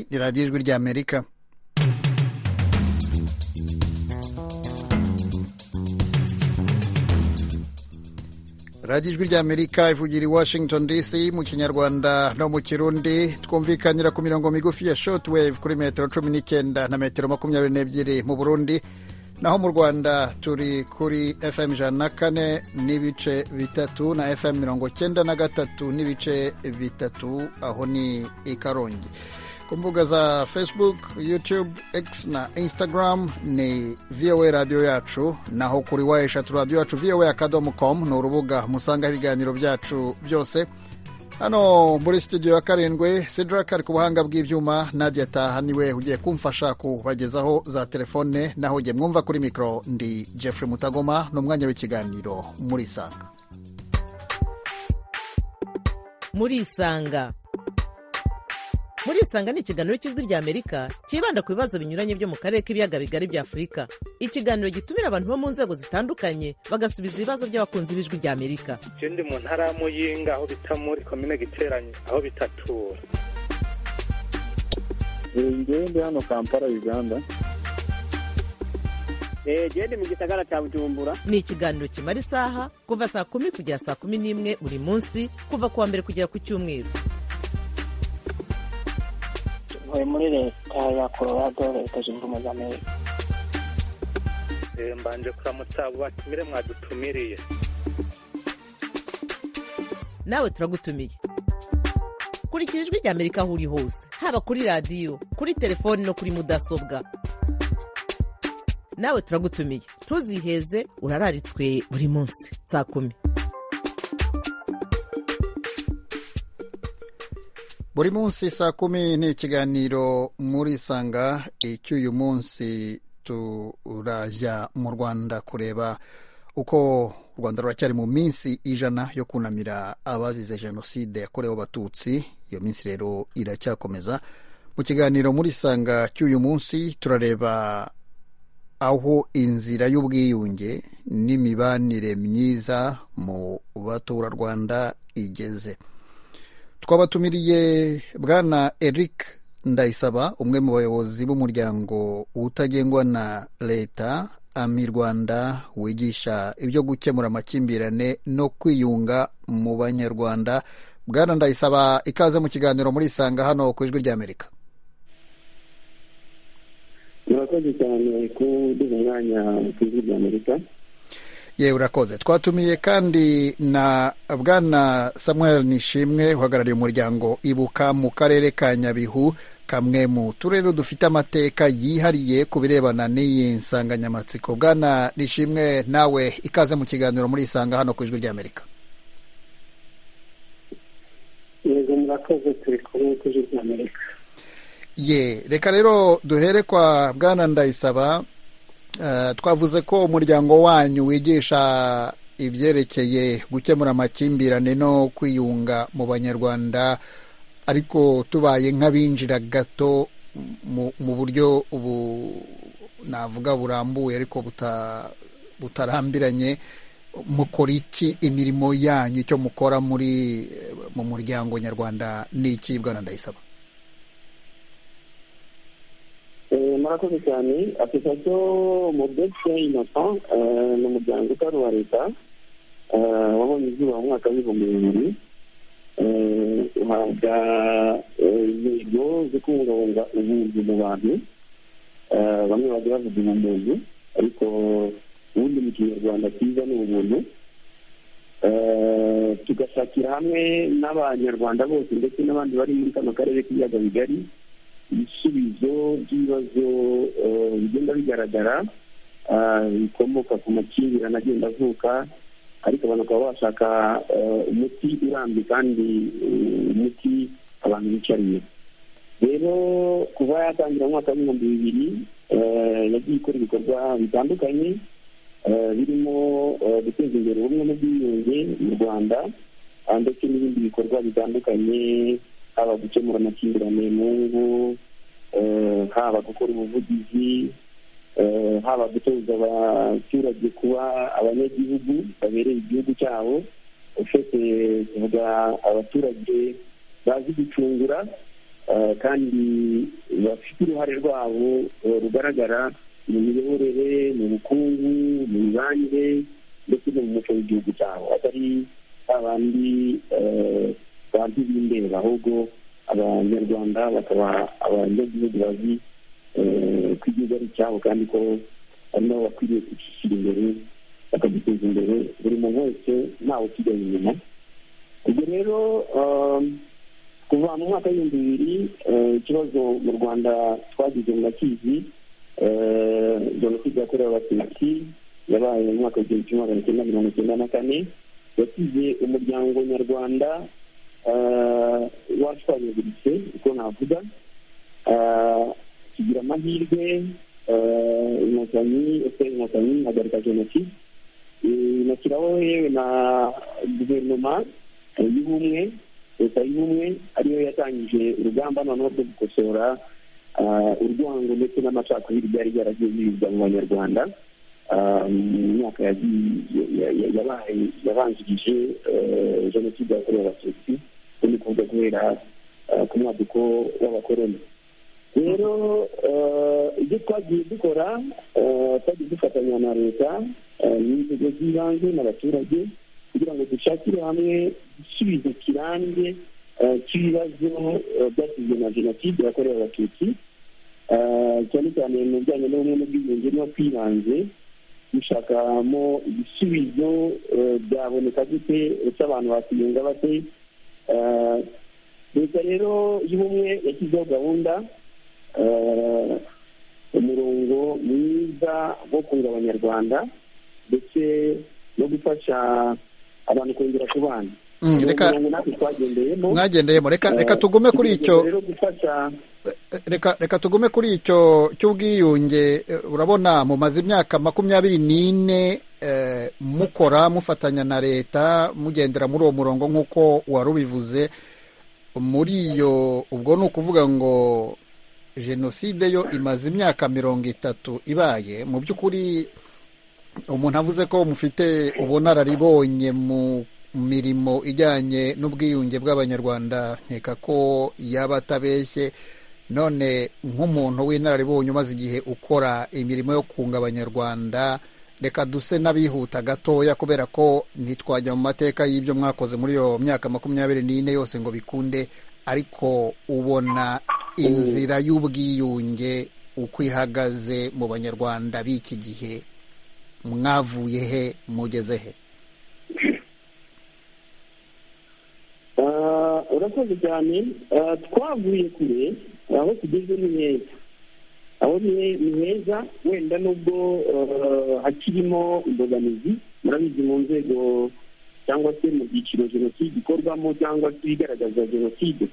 ni radiyo ijwi rya amerika radiyo ijwi rya amerika ivugira i washington dc mu kinyarwanda no mu kirundi twumvikanira ku mirongo migufi ya shotwave kuri metero cumi n'icyenda na metero makumyabiri n'ebyiri mu burundi naho mu rwanda turi kuri fm ijana na kane n'ibice bitatu na fm mirongo cyenda na gatatu n'ibice bitatu aho ni i karongi ku mbuga za facebook youtube x na instagram ni voa radiyo yacu naho kuri wa eshatu radiyo yacu voa akadomo com ni urubuga musangaho ibiganiro byacu byose hano muri studio ya karindwi sidraka ari ku buhanga bw'ibyuma nadia taha niwe ugiye kumfasha kubagezaho za telefone naho ujye mwumva kuri mikoro ndi jeffrey mutagoma ni umwanya w'ikiganiro muri isanga muri isanga muri isanga ni ikiganiro cy'ijwi rya amerika cyibanda ku bibazo binyuranye byo mu karere k'ibiyaga bigari bya afurika ikiganiro gitumira abantu bo mu nzego zitandukanye bagasubiza ibibazo by'abakunzi b'ijwi rya amerika ndi mu ntara ya muyinga aho bita muri komine giteranye aho bitatura ngewe ndi hano kampala uganda gende mu gisagara cya bujumbura ni ikiganiro kimara isaha kuva saa kumi kugera saa kumi n'imwe buri munsi kuva ku wa mbere kugera ku cyumweru ntuye muri leta ya colorado leta zunze ubumwe za amerika mbanje kuramutsa abo batumire mwadutumiriye nawe turagutumiye kurikira ijwi rya amerika aho uri hose haba kuri radiyo kuri telefoni no kuri mudasobwa nawe turagutumiye ntuziheze urararitswe buri munsi saa kumi buri munsi saa kumi ni ikiganiro muri sanga icy'uyu munsi turajya mu rwanda kureba uko u rwanda ruracyari mu minsi ijana yo kunamira abazize jenoside yakorewe abatutsi iyo minsi rero iracyakomeza mu kiganiro muri sanga cy'uyu munsi turareba aho inzira y'ubwiyunge n'imibanire myiza mu baturarwanda igeze twabatumiriye bwana eric ndayisaba umwe mu bayobozi b'umuryango utagengwa na leta ami rwanda wigisha ibyo gukemura amakimbirane no kwiyunga mu banyarwanda bwana ndayisaba ikaze mu kiganiro muri isanga hano ku ijwi rya amerika murakoze cyane ko uduha umwanya ku ijwi rya amerika yewe urakoze twatumiye kandi na bwana samuel nishimwe uhagarariye umuryango ibuka mu karere ka nyabihu kamwe mu turere dufite amateka yihariye ku birebana n'iyi nsanganyamatsiko bwana nishimwe nawe ikaze mu kiganiro muri isanga hano ku ijwi rya amerika yego murakoze turi kumwe ku ijwi rya amerika ye reka rero duhere kwa bwana ndayisaba twavuze ko umuryango wanyu wigisha ibyerekeye gukemura amakimbirane no kwiyunga mu banyarwanda ariko tubaye nk'abinjira gato mu buryo ubu navuga burambuye ariko butarambiranye mukora iki imirimo yanyu icyo mukora muri mu muryango nyarwanda ni iki bwana ndayisaba murakoze cyane apurikasiyo mudegise inopa ni umuryango utari uwa leta wabonye izuba mu mwaka w'ibihumbi bibiri uhabwa intego zo kubungabunga ubuvuzi mu bantu bamwe bajya bavuga ubumuntu ariko ubundi mu kinyarwanda cyiza ni ubumuntu tugashakira hamwe n'abanyarwanda bose ndetse n'abandi bari muri kano karere k'ibiyaga bigari ibisubizo by'ibibazo bigenda bigaragara bikomoka ku makimbirane agenda avuka ariko abantu bakaba bashaka umuti urambye kandi umuti abantu bicariye rero kuva yatangira mu mwaka w'ibihumbi bibiri yagiye ikora ibikorwa bitandukanye birimo guteza imbere ubumwe n'ubwiyunge mu rwanda ndetse n'ibindi bikorwa bitandukanye haba gukemura amakimbirane mu ngo haba gukora ubuvugizi haba gutoza abaturage kuba abanyagihugu babereye igihugu cyabo ufite kuvuga abaturage bazi gucungura eh, kandi bafite uruhare rwabo eh, rugaragara mu miyoborere mu bukungu mu mibanire ndetse no mu muco w'igihugu cyabo atari abandi eh, bantu b'indeba ahubwo abanyarwanda bakaba abanyagihugu bazi eh, ko igihugu ari icyabo kandi ko ari nabo bakwiriye kwishyira imbere bakaduteza imbere buri muntu wese ntawe usigaye inyuma ubwo rero um, kuva mu mwaka w'ibihumbi bibiri eh, ikibazo mu rwanda twagize murakizi eh, jenoside yakorewe abatutsi yabaye mu mwaka w'igihumbi kimwe magana cyenda mirongo icyenda na kane yasize umuryango nyarwanda eh, washwanyaguritse uko navuga Eh, tugira amahirwe eh, inkotanyi efuperi inkotanyi ihagarika jenoside inashyiraho yewe na guverinoma y'ubumwe leta y'ubumwe ariyo yatangije urugamba noneho rwo gukosora ah, urwango ndetse n'amacakubiri byari byaragiye birirwa mu banyarwanda ah, mu myaka yagiye- ya- ya- yabaye- yabanjirije eh, jenoside yakorewe abatutsi ubwo ni ukuvuga guhera ah, ku mwaduko w'abakoroni rero eh, ibyo twagiye dukora eh, twagiye dufatanya na leta eh, n'inzego z'ibanze n'abaturage kugira ngo dushakire hamwe igisubizo kirambye eh, cy'ibibazo eh, byasizwe na jenoside yakorewe abatutsi Eh, cyane cyane mu bijyanye n'ubumwe n'ubwiyunge no kwibanze dushakamo ibisubizo eh, byaboneka gute uretse abantu bakwiyunga bate Eh, leta rero y'ubumwe yashyizeho gahunda eh, umurongo mwiza wo kunga abanyarwanda ndetse no gufasha abantu kongera kubana Mm, Uwo reka murongo natwe twagendeyemo mwagendeyemo reka reka Eh, tugume kuri tugerageza icyo rero gufasha reka reka tugume kuri icyo cy'ubwiyunge eh, urabona mumaze imyaka makumyabiri n'ine eh, mukora mufatanya na leta mugendera muri uwo murongo nk'uko wari ubivuze muri iyo ubwo ni ukuvuga ngo jenoside yo imaze imyaka mirongo itatu ibaye mu by'ukuri umuntu avuze ko mufite ubunararibonye mu mirimo ijyanye n'ubwiyunge bw'abanyarwanda nkeka ko yaba atabeshye none nk'umuntu w'inararibonye umaze igihe ukora imirimo yo kunga abanyarwanda reka duse n'abihuta gatoya kubera ko ntitwajya mu mateka y'ibyo mwakoze muri iyo myaka makumyabiri n'ine yose ngo bikunde ariko ubona inzira y'ubwiyunge uko ihagaze mu banyarwanda b'iki gihe mwavuye he mugeze he Ah, urakoze cyane Ah, twavuye kure aho tugeze ni heza aho ni ni heza wenda nubwo ah, hakirimo imbogamizi murabizi mu nzego cyangwa se mu byiciro jenoside ikorwamo cyangwa se ibigaragaza jenoside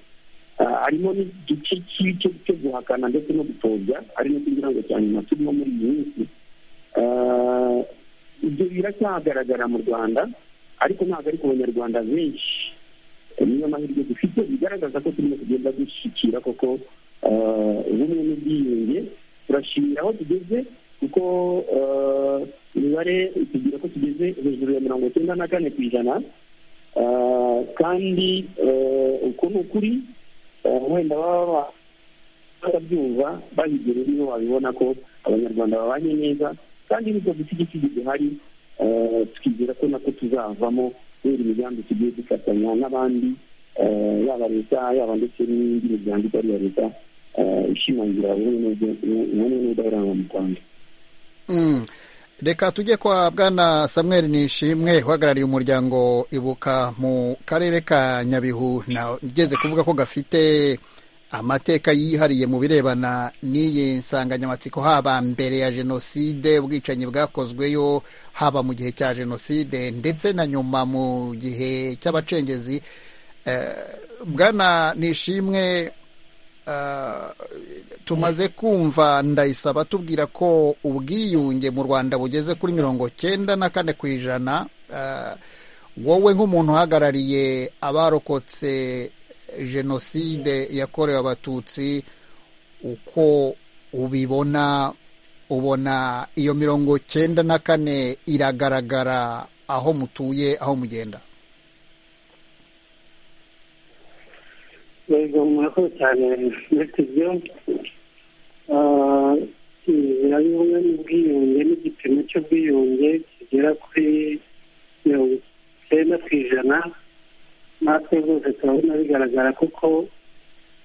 Ah, harimo n'igice cy'icyo cyo guhakana ndetse no gupfobya ari no kugira ngo cyane nyuma turimo muri iyi minsi Ah, ibyo biracyahagaragara mu rwanda ariko ntabwo ari ku banyarwanda benshi niyo mahirwe dufite bigaragaza ko turimo kugenda dushyikira koko eh, ubumwe n'ubwiyunge turashimira aho tugeze kuko eh, imibare itubwira ko tugeze hejuru ya mirongo icyenda na kane ku ijana Eh, kandi eh, uko ni ukuri eh, wenda baba batabyumva bahigera niho babibona ko abanyarwanda babanye neza kandi nubwo dufite igiti gihari eh, twizera ko nako tuzavamo kubera imigambi tugiye dufatanya n'abandi eh, yaba leta yaba ndetse n'indi miryango itari iya leta eh, ishimangira ubumwe n'ubwe- ubumwe n'ubudaheranwa mu rwanda Mm. reka tujye kwa bwana samuel nishimwe uhagarariye umuryango ibuka mu karere ka nyabihu nageze kuvuga ko gafite amateka yihariye mu birebana n'iyi nsanganyamatsiko haba mbere ya jenoside ubwicanyi bwakozweyo haba mu gihe cya jenoside ndetse na nyuma mu gihe cy'abacengezi Eh, bwana nishimwe Ah, tumaze kumva ndayisaba tubwira ko ubwiyunge mu rwanda bugeze kuri mirongo cyenda na kane ku ijana Ah, wowe nk'umuntu uhagarariye abarokotse jenoside yakorewe abatutsi uko ubibona ubona iyo mirongo cyenda na kane iragaragara aho mutuye aho mugenda yego murakoze cyane metibyo inzira y'ubumwe n'ubwiyunge n'igipimo cy'ubwiyunge kigera kuri mirongo icyenda ku ijana natwe rwose turabona bigaragara kuko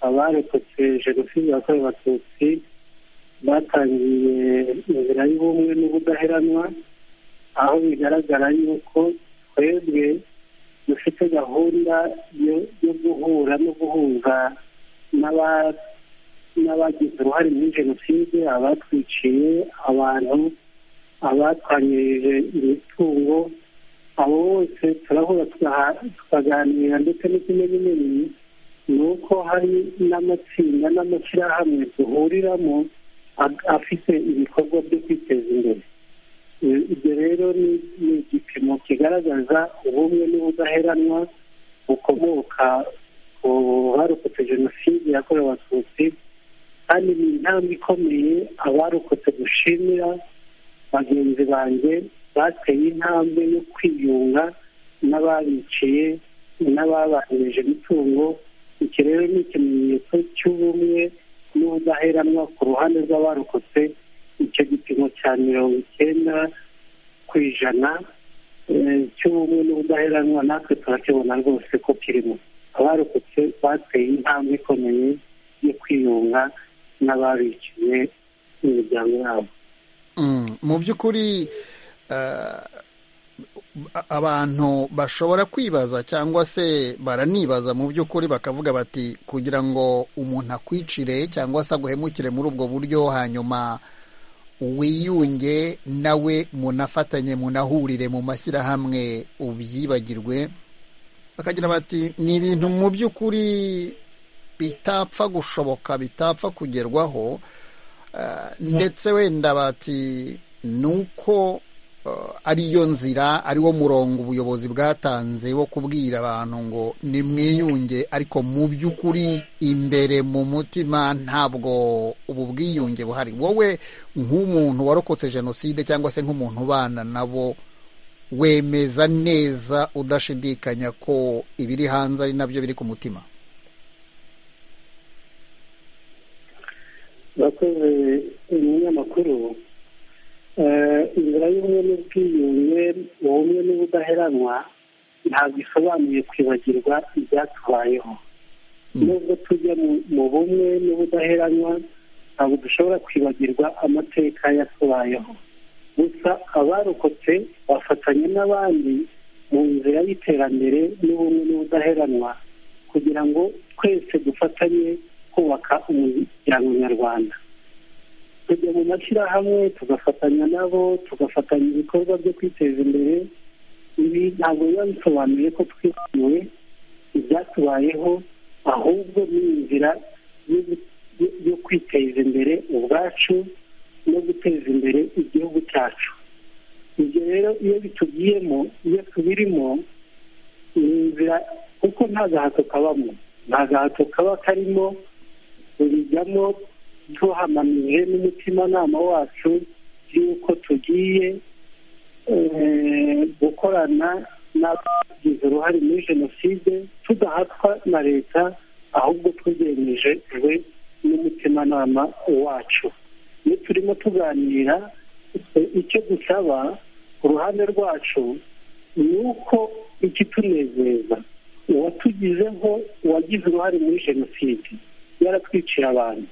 abarokotse jenoside yakorewe abatutsi batangiye inzira y'ubumwe n'ubudaheranwa aho bigaragara yuko twebwe dufite gahunda yo guhura no guhuza n'abagize uruhare muri jenoside abatwiciye abantu abatwanyirije imitungo abo bose turahura tukaganira ndetse n'ikimenyamenyi ni uko hari n'amatsinda n'amashyirahamwe duhuriramo afite ibikorwa byo kwiteza imbere ibyo rero ni igipimo kigaragaza ubumwe n'ubudaheranwa bukomoka ku barokotse jenoside yakorewe abatutsi kandi ni intambwe ikomeye abarokotse dushimira bagenzi banjye bateye intambwe yo kwiyunga n'ababiciye n'ababanirije imitungo iki rero ni ikimenyetso cy'ubumwe n'ubudaheranwa ku ruhande rw'abarokotse icyo gipimo cya mirongo icyenda ku ijana cy'ubumwe n'ubudaheranwa natwe turakibona rwose ko kirimo abarokotse bateye intambwe ikomeye yo kwiyunga n'ababiciye imiryango yabo mu by'ukuri abantu bashobora kwibaza cyangwa se baranibaza mu by'ukuri bakavuga bati kugira ngo umuntu akwicire cyangwa se aguhemukire muri ubwo buryo hanyuma wiyunge nawe munafatanye munahurire mu mashyirahamwe ubyibagirwe bakagira bati ni ibintu mu by'ukuri bitapfa gushoboka bitapfa kugerwaho ndetse wenda bati ni uko ariyo nzira ariwo murongo ubuyobozi bwatanze wo kubwira abantu ngo nimwiyunge ariko mu by'ukuri imbere mu mutima ntabwo ubu bwiyunge buhari wowe nk'umuntu warokotse jenoside cyangwa se nk'umuntu ubana nabo wemeza neza udashidikanya ko ibiri hanze ari nabyo biri ku mutima bakoze umunyamakuru inzira y'ubumwe n'ubwiyunge ubumwe n'ubudaheranwa ntabwo isobanuye kwibagirwa ibyatubayeho nubwo tujya mu bumwe n'ubudaheranwa ntabwo dushobora kwibagirwa amateka yatubayeho gusa abarokotse bafatanya n'abandi mu nzira y'iterambere n'ubumwe n'ubudaheranwa kugira ngo twese dufatanye kubaka umuryango nyarwanda tujya mu mashyirahamwe tugafatanya nabo tugafatanya ibikorwa byo kwiteza imbere ibi ntabwo biba bisobanuye ko twibaniwe ibyatubayeho ahubwo ni inzira yo kwiteza imbere ubwacu no guteza imbere igihugu cyacu ibyo rero iyo bitugiyemo iyo tubirimo ni inzira kuko nta gahato kabamo nta gahato kaba karimo tubijyamo tuhamanije n'umutimanama wacu y'uko tugiye gukorana n'abagize uruhare muri jenoside tudahatwa na leta ahubwo tubyemeje n'umutimanama wacu iyo turimo tuganira icyo dusaba ku ruhande rwacu ni uko ikitunezeza uwatugizeho uwagize uruhare muri jenoside yaratwiciye abantu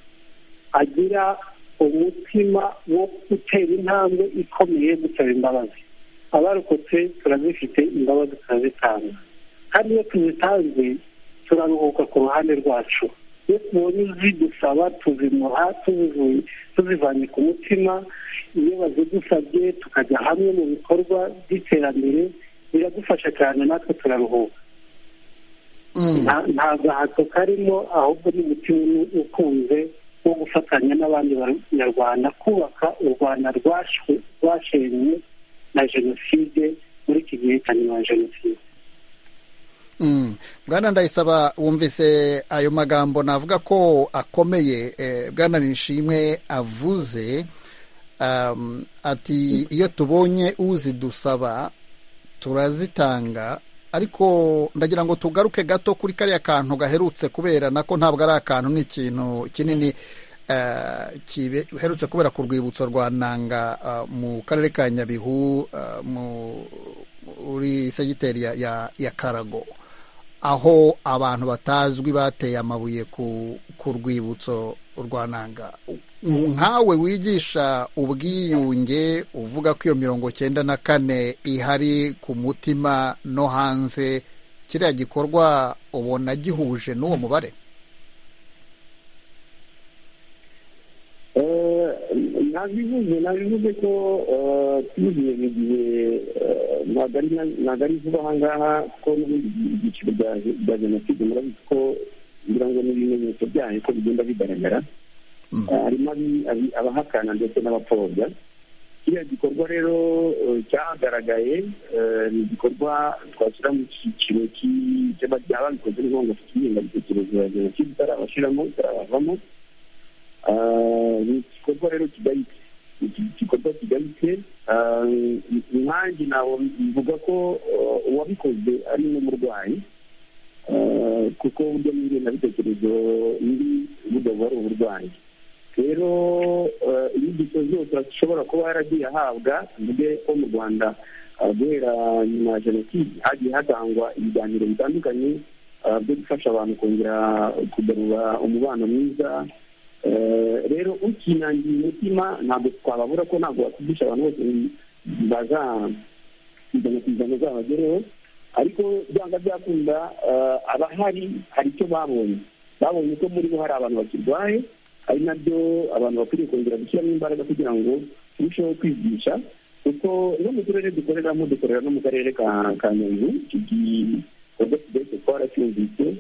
agira umutima wo gutera intambwe ikomeye gusaba imbabazi abarokotse turazifite imbabazi turazitanga kandi iyo tuzitanze turaruhuka ku ruhande rwacu iyo tubonye zidusaba tuzimuha tuzivanye ku mutima iyo bazidusabye tukajya hamwe mu bikorwa by'iterambere biradufasha cyane natwe turaruhuka nta gahato karimo ahubwo ni umutima ukunze wo gufatanya n'abandi banyarwanda kubaka u rwanda rwashenywe na jenoside muri iki gihe cya nyuma ya jenoside bwana ndayisaba wumvise ayo magambo navuga ko akomeye bwana nishimwe avuze ati iyo tubonye uzidusaba turazitanga ariko ndagira ngo tugaruke gato kuri kariya kantu gaherutse kubera nako ntabwo ari akantu ni ikintu kinini giherutse kubera ku rwibutso rwa nanga mu karere ka nyabihu muri segiteri ya karago aho abantu batazwi bateye amabuye ku rwibutso rwa nanga nkawe wigisha ubwiyunge uvuga ko iyo mirongo cyenda na kane ihari ku mutima no hanze kiriya gikorwa ubona gihuje n'uwo mubare ntabivuze ntabivuze ko tugiye mu gihe ntabwo ari vuba aha ngaha kuko ibyiciro bya jenoside murabizi ko ngira ngo ni ibimenyetso byayo ko bigenda bigaragara harimo abahakana ndetse n'abapfobya kiriya gikorwa rero cyagaragaye ni igikorwa twashyira mu cyiciro cy'ababikoze ni ngombwa cy'ingengabitekerezo ya jenoside itarabashyiramo itarabavamo ni igikorwa rero kigayitse igikorwa kigayitse nanjye ntabwo bivuga ko uwabikoze ari n'umurwayi kuko uburyo n'ingengabitekerezo biri budahura ari uburwayi rero inyigisho zose ashobora kuba yaragiye ahabwa mvuge ko mu rwanda guhera nyuma ya jenoside hagiye hatangwa ibiganiro bitandukanye byo gufasha abantu kongera kugarura umubano mwiza rero ukinangiye umutima ntabwo twababura ko ntabwo wakwigisha abantu bose bazazana ku ijana zabagereho ariko byanga byakunda abahari hari icyo babonye babonye ko muri bo hari abantu bakirwaye ari nabyo abantu bakwiriye kongera gushyiramo imbaraga kugira ngo turusheho kwigisha kuko no mu turere dukoreramo dukorera no mu karere ka nyabihu iki gikorwa kigeretse twaracyumvise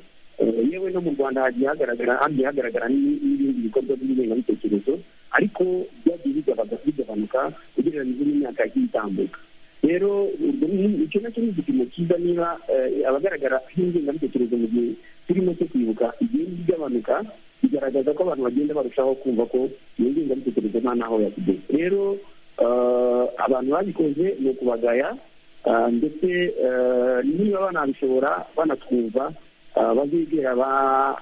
yewe no mu rwanda hagiye hagaragara hagiye hagaragara n'ibindi bikorwa by'ingengabitekerezo ariko byagiye bigabanuka ugereranyije n'imyaka yagiye itambuka rero icyo nacyo ni igipimo cyiza niba abagaragara nk'ingengabitekerezo mu gihe turimo cyo kwibuka igenda igabanuka bigaragaza ko abantu bagenda barushaho kumva ko iyo ngengabitekerezo nta n'aho yakigeze rero abantu babikoze ni ukubagaya ndetse niba banabishobora banatwumva bazegera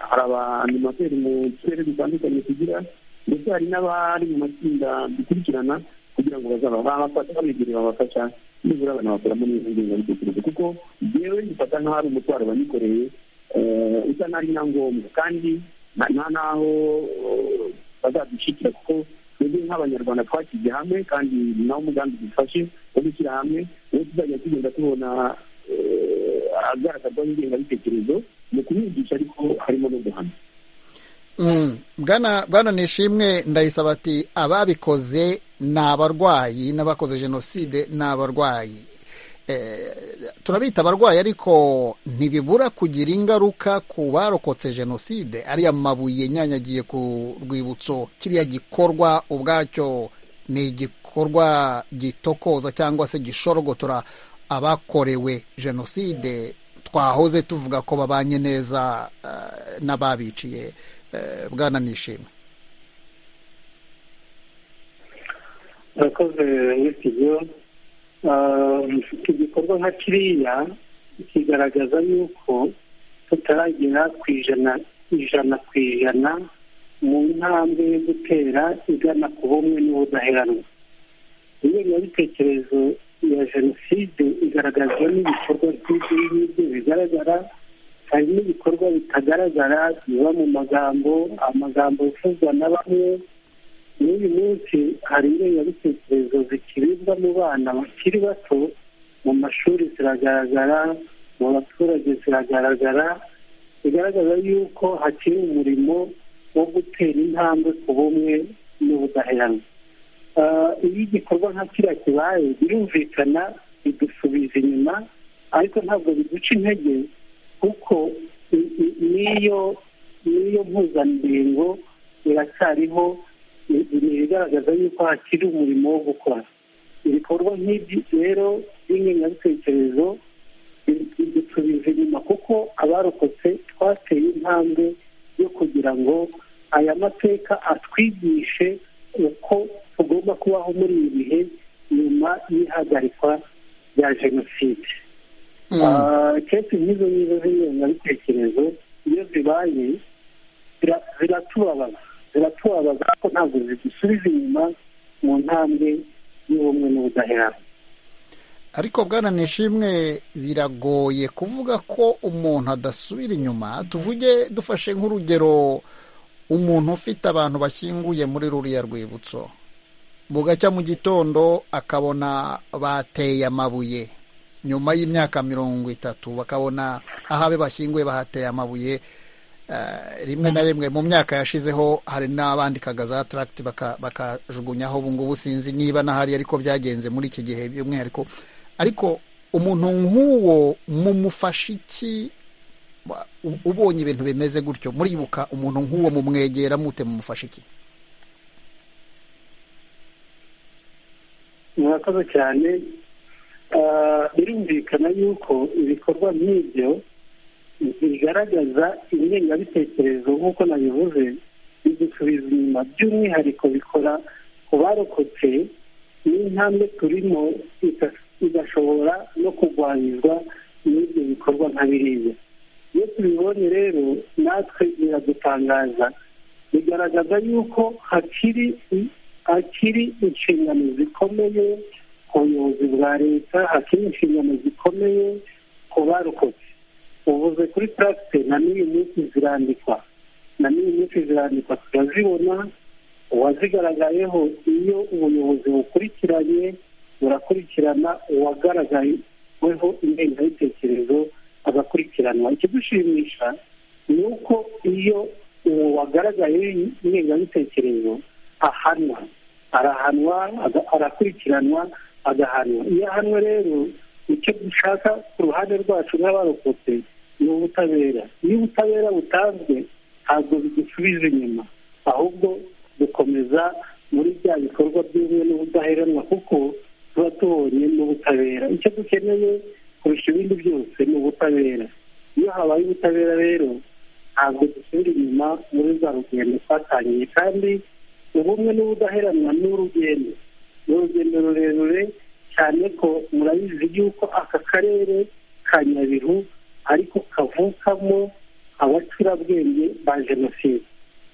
hari abanimateri mu turere dutandukanye tugira ndetse hari n'abari mu matsinda dukurikirana kugira ngo bazaba babafasha babegere babafasha nibura banabakuramo neza ingengabitekerezo kuko yewe gifata nk'aho ari umutwaro banikoreye usa n'ari na ngombwa kandi nta n'aho bazadushyikira kuko twebwe nk'abanyarwanda twashyize hamwe kandi nawo umugambi dufashe wo gushyira hamwe uwo tuzajya tugenda tubona agaragazwaho ingengabitekerezo ni ukubigisha ariko harimo no guhana bwana nishimwe ndayisaba ati ababikoze ni abarwayi n'abakoze jenoside ni abarwayi turabita abarwayi ariko ntibibura kugira ingaruka ku barokotse jenoside ariya mabuye nyanyagiye ku rwibutso kiriya gikorwa ubwacyo ni igikorwa gitokoza cyangwa se gishorogotora abakorewe jenoside twahoze tuvuga ko babanye neza n'ababiciye bwana nishimwe urakoze witiyo igikorwa nka kiriya kigaragaza yuko tutaragera ku ijana ijana ku ijana mu ntambwe yo gutera igana ku bumwe n'ubudaheranwa ingengabitekerezo ya jenoside igaragazwa n'ibikorwa by'ibyo ngibyo bigaragara hari n'ibikorwa bitagaragara biba mu magambo amagambo yavuzwa na bamwe n'uyu munsi hari ingengabitekerezo zikiribwa mu bana bakiri bato mu mashuri ziragaragara mu baturage ziragaragara bigaragaza yuko hakiri umurimo wo gutera intambwe ku bumwe n'ubudaheranwa iyo igikorwa nka kiriya kibaye birumvikana bidusubiza inyuma ariko ntabwo biduca intege kuko n'iyo n'iyo mpuzandengo iracyariho igaragaza yuko hakiri umurimo wo gukora ibikorwa nk'ibyo rero by'ingengabitekerezo bidusubiza inyuma kuko abarokotse twateye intambwe yo kugira ngo aya mateka atwigishe uko tugomba kubaho muri ibi bihe nyuma y'ihagarikwa rya jenoside kenshi nk'izo ngizo z'inyunganabitekerezo iyo zibaye ziratubabaza ziratubabaza kuko ntabwo zidusubiza inyuma mu ntambwe y'ubumwe n'ubudaheranwa ariko bwana nishimwe biragoye kuvuga ko umuntu adasubira inyuma tuvuge dufashe nk'urugero umuntu ufite abantu bashyinguye muri ruriya rwibutso bugacya mu gitondo akabona bateye amabuye nyuma y'imyaka mirongo itatu bakabona ahabe bashyinguye bahateye amabuye Eh, rimwe na rimwe mu myaka yashizeho hari n'abandikaga za taragiti bakajugunyaho ubu ngubu sinzi niba n'ahari ariko byagenze muri iki gihe by'umwihariko ariko umuntu nk'uwo mumufasha iki Wa- u- ubonye ibintu bimeze gutyo muribuka umuntu nk'uwo mumwegera mute mumufasha iki murakoze cyane Ah, birumvikana yuko ibikorwa nk'ibyo bigaragaza ingengabitekerezo nk'uko nabivuze bidusubiza inyuma by'umwihariko bikora ku barokotse n'intambwe turimo iga- igashobora no kurwanyizwa n'ibyo bikorwa nka biriya iyo tubibonye rero natwe biradutangaza bigaragaza yuko hakiri hakiri inshingano zikomeye ku buyobozi bwa leta hakiri inshingano zikomeye ku barokotse uvuze kuri taragite na n'uyu munsi zirandikwa na n'uyu munsi zirandikwa turazibona uwazigaragayeho iyo ubuyobozi bukurikiranye burakurikirana uwagaragayeho ingengabitekerezo agakurikiranwa ikidushimisha ni uko iyo uwo wagaragayeho ingengabitekerezo ahanwa arahanwa aga- arakurikiranwa agahanwa iyo ahanwe rero icyo dushaka ku ruhande rwacu nk'abarokotse ni ubutabera iyo ubutabera butanzwe ntabwo bidusubiza inyuma ahubwo dukomeza muri bya bikorwa by'ubumwe n'ubudaheranwa kuko tuba tubonye n'ubutabera icyo dukeneye kurusha ibindi byose ni ubutabera iyo habaye ubutabera rero ntabwo dusubira inyuma muri za rugendo twatangiye kandi ubumwe n'ubudaheranwa ni urugendo ni urugendo rurerure cyane ko murabizi yuko aka karere ka nyabihu ariko kavukamo abacurabwenge ba jenoside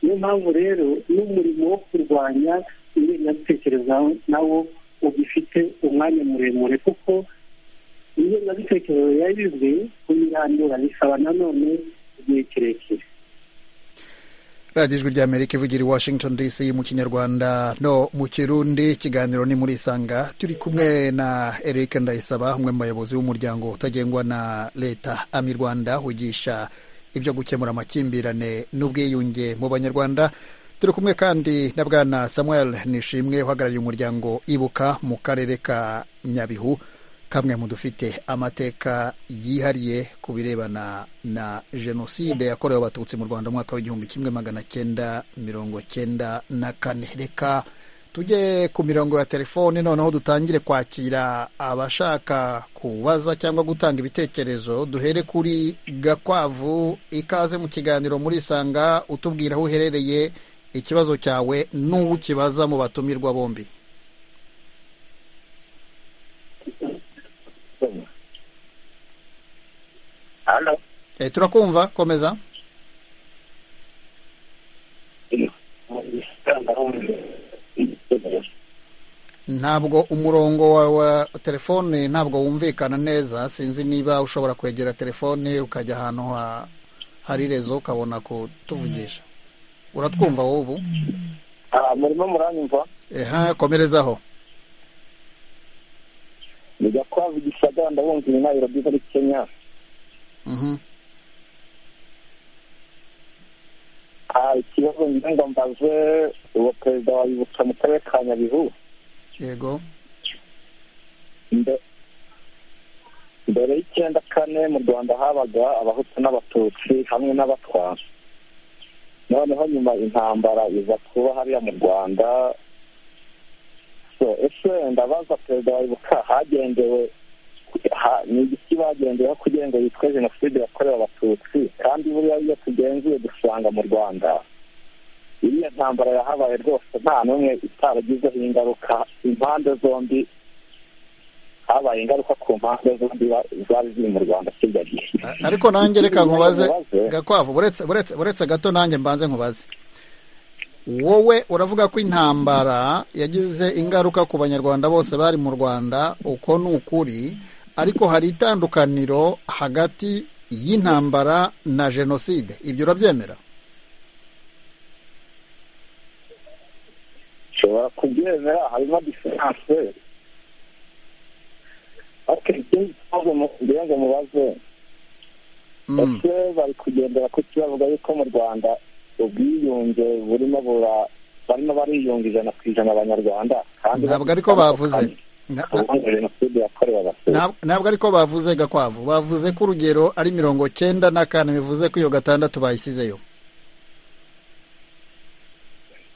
niyo mpamvu rero n'umurimo wo kurwanya ingengabitekerezo nawo ugifite umwanya muremure kuko ingengabitekerezo yayizwe kuyirandura bisaba nanone igihe kirekire radiyo ijwi ry'amerika ivugira i washington dc mu kinyarwanda no mu kirundi ikiganiro ni muri isanga turi kumwe na eric ndayisaba umwe mu bayobozi b'umuryango utagengwa na leta ami rwanda wigisha ibyo gukemura amakimbirane n'ubwiyunge mu banyarwanda turi kumwe kandi na bwana samuel nishimwe uhagarariye umuryango ibuka mu karere ka nyabihu kamwe mu dufite amateka yihariye ku birebana na jenoside yakorewe abatutsi mu rwanda mu mwaka w'igihumbi kimwe magana cyenda mirongo cyenda na kane reka tujye ku mirongo ya telefone noneho dutangire kwakira abashaka kubaza cyangwa gutanga ibitekerezo duhere kuri gakwavu ikaze mu kiganiro muri isanga utubwira aho uherereye ikibazo cyawe n'uwo ukibaza mu batumirwa bombi hano Eh, turakumva komeza ntabwo umurongo wa, wa telefone ntabwo wumvikana neza sinzi niba ushobora kwegera telefone ukajya ahantu ha, hari rezo ukabona kutuvugisha uratwumva wowe ubu murimo muranyumva eha komerezaho ni gakwavu gisagara ndabumva iyi nayirobi muri kenya Mhm. Ah, ikibazo ngira ngo mbaze uwo perezida wa ibuka mu karere ka nyabihu yego Mbe- mbere y'icyenda kane mu rwanda habaga abahutu n'abatutsi hamwe n'abatwa noneho nyuma intambara iza kuba hariya mu rwanda so ese ndabaza perezida wa ibuka hagendewe ha- ni igiki bagendeyeho kugira ngo yitwe jenoside yakorewe abatutsi kandi buriya iyo tugenzuye dusanga mu rwanda iriya ntambara yahabaye rwose nta n'umwe itaragizeho ingaruka impande zombi habaye ingaruka ku mpande zombi zari ziri mu rwanda kigali ariko nanjye reka nkubaze gakwavu buretse buretse buretse gato nanjye mbanze nkubaze wowe uravuga ko intambara yagize ingaruka ku banyarwanda bose bari mu rwanda uko ni ukuri ariko hari itandukaniro hagati y'intambara na jenoside ibyo urabyemera ushobora kubyemera harimo diferanse ariko ikindi kibazo ngira ngo mubaze ese bari kugendera ku kibavuga yuko mu rwanda ubwiyunge burimo bura barimo bariyunga ijana ku ijana abanyarwanda kandi ntabwo ariko bavuze na- na- ubundi jenoside yakorewe abatutsi Ntab- ntabwo ariko bavuze gakwavu bavuze ko urugero ari mirongo cyenda na kane bivuze ko iyo gatandatu bayisizeyo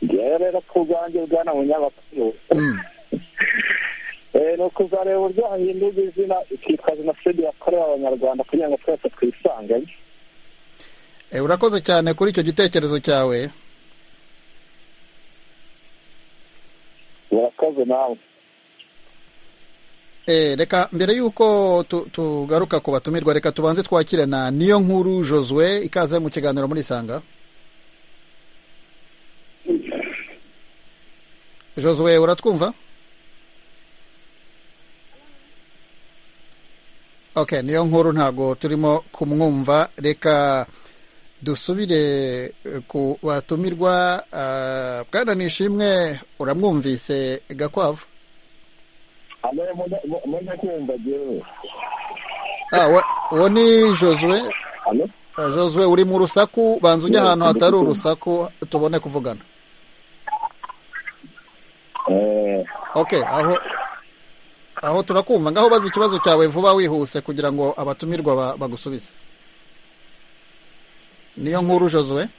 ngewe rero ku bwanjye bwana munyamakuru Mm. Eh, ni ukuzareba uburyo hahindurwa izina ikitwa jenoside yakorewe abanyarwanda kugira ngo twese twisangemo Eh, urakoze cyane kuri icyo gitekerezo cyawe murakoze nawe Eh, reka mbere y'uko tu- tugaruka ku batumirwa reka tubanze twakire na niyo nkuru joswe ikaze mu kiganiro muri isanga joswe uratwumva ok niyo nkuru ntabwo turimo kumwumva reka dusubire eh, ku batumirwa ah, bwana nishimwe uramwumvise gakwavu amwe mujya kumva jyewe Ah, wa- uwo ni joswe Alo? Eh, joswe uri mu rusaku banza ujye ahantu hatari urusaku tubone kuvugana Eh, ok aho aho turakumva ngaho baza ikibazo cyawe vuba wihuse kugira ngo abatumirwa ba- bagusubize niyo nkuru joswe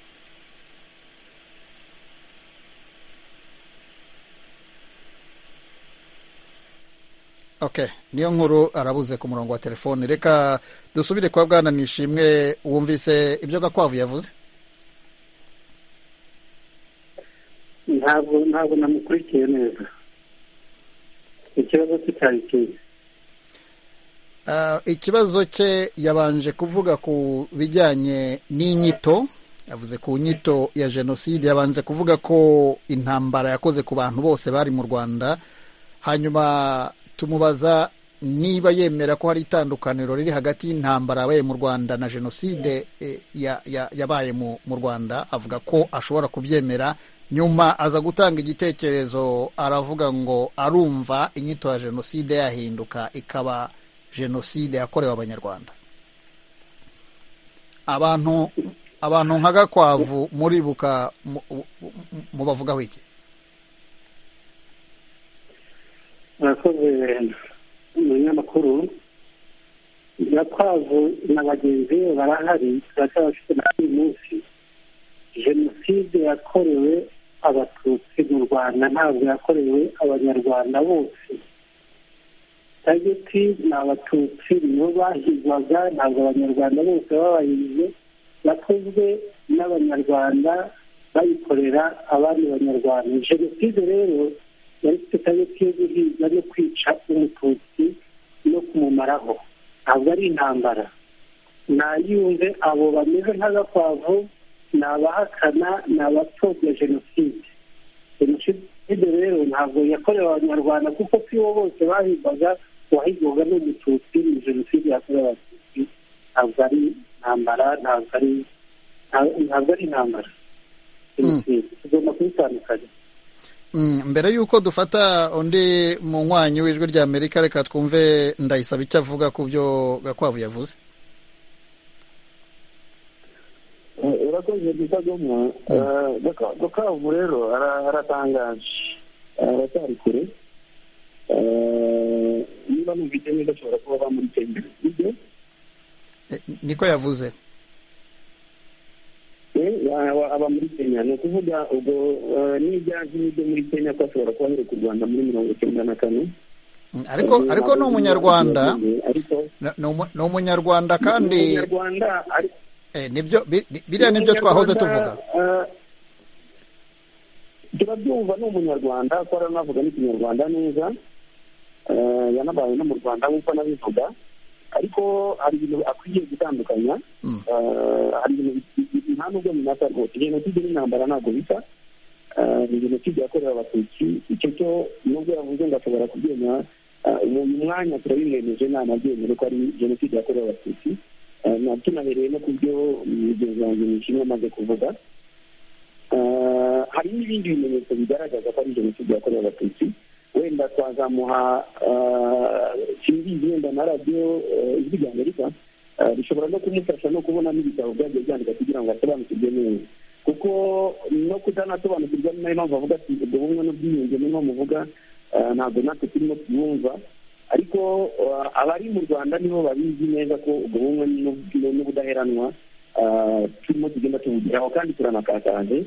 ok niyo nkuru arabuze ku murongo wa telefone reka dusubire kuba bwana nishimwe wumvise ibyo gakwavu yavuze ntabwo ntabwo namukurikiye neza ikibazo cye cyari kibi Ah, ikibazo cye yabanje kuvuga ku bijyanye n'inyito yavuze ku nyito ya jenoside yabanje kuvuga ko intambara yakoze ku bantu bose bari mu rwanda hanyuma tumubaza niba yemera ko hari itandukaniro riri hagati y'intambara yabaye mu rwanda na jenoside eh, ya- ya- yabaye mu mu rwanda avuga ko ashobora kubyemera nyuma aza gutanga igitekerezo aravuga ngo arumva inyito ya jenoside yahinduka ikaba jenoside yakorewe abanyarwanda abantu abantu nka gakwavu muribuka mu- mu- mu- mubavugaho iki murakoze umunyamakuru nyakwavu na bagenzi be barahari turacyaba bafite na uyu munsi jenoside yakorewe abatutsi mu rwanda ntabwo yakorewe abanyarwanda bose targeti ni abatutsi nibo bahigwaga ntabwo abanyarwanda bose babahize yakozwe n'abanyarwanda bayikorera abandi banyarwanda jenoside rero yari ifite targeti yo guhiga no kwica umututsi no kumumaraho ntabwo ari intambara ntayumve abo bameze nk'agakwavu ni abahakana ni abapfobya jenoside jenoside rero ntabwo yakorewe abanyarwanda kuko si bo bose bahigwaga uwahigwaga ni umututsi ni jenoside yakorewe abatutsi ntabwo ari intambara ntabwo ari nta- ntabwo ari intambara jenoside tugomba kubitandukanya Mm, mbere y'uko dufata undi munywanyi w'ijwi rya amerika reka twumve ndayisaba icyo avuga ku byo gakwavu yavuze eh, urakoze gitagomwa dukavu rero ara- aratangaje aracyari kure Eh, niba numvise neza ashobora kuba bamuri kenya ibyo Eh, niko yavuze Eh, aba- aba muri kenya ni ukuvuga ubwo eh, n'ibyaje n'ibyo muri kenya ko ashobora kuba aheruka u rwanda muri mirongo icyenda na kane Mm, ariko Eh, ariko ni ntabwo umunyarwanda ariko Ni- ni umu- ni umunyarwanda ni kandi umunyarwanda ariko eh, nibyo bi- bi- biriya nibyo twahoze tuvuga Eh, turabyumva ni umunyarwanda ko aranavuga n'ikinyarwanda neza yanabaye no mu rwanda nk'uko nabivuga ariko hari ibintu akwiye gutandukanya hari ibintu nta nubwo binasa rwose jenoside n'intambara ntabwo bisa ni jenoside yakorewe abatutsi icyo cyo nubwo yavuze ngo ashobora kubyemera uyu mwanya turabiremeje nta nabyemere ko ari jenoside yakorewe abatutsi tunabereye no ku byo mugenzi wanjye mushinwa amaze kuvuga hari n'ibindi bimenyetso bigaragaza ko ari jenoside yakorewe abatutsi wenda twazamuha simbizi wenda na radiyo ijwi ry'amerika bishobora no kumufasha no kubona n'ibitabo byagiye byandika kugira ngo asobanukirwe neza kuko no kutanasobanukirwa ni nayo mpamvu avuga ati ubwo bumwe n'ubwiyunge niho muvuga ntabwo natwe turimo tubumva ariko abari mu rwanda nibo babizi neza ko ubwo bumwe n'ubudaheranwa turimo tugenda tubugeraho kandi turanakataje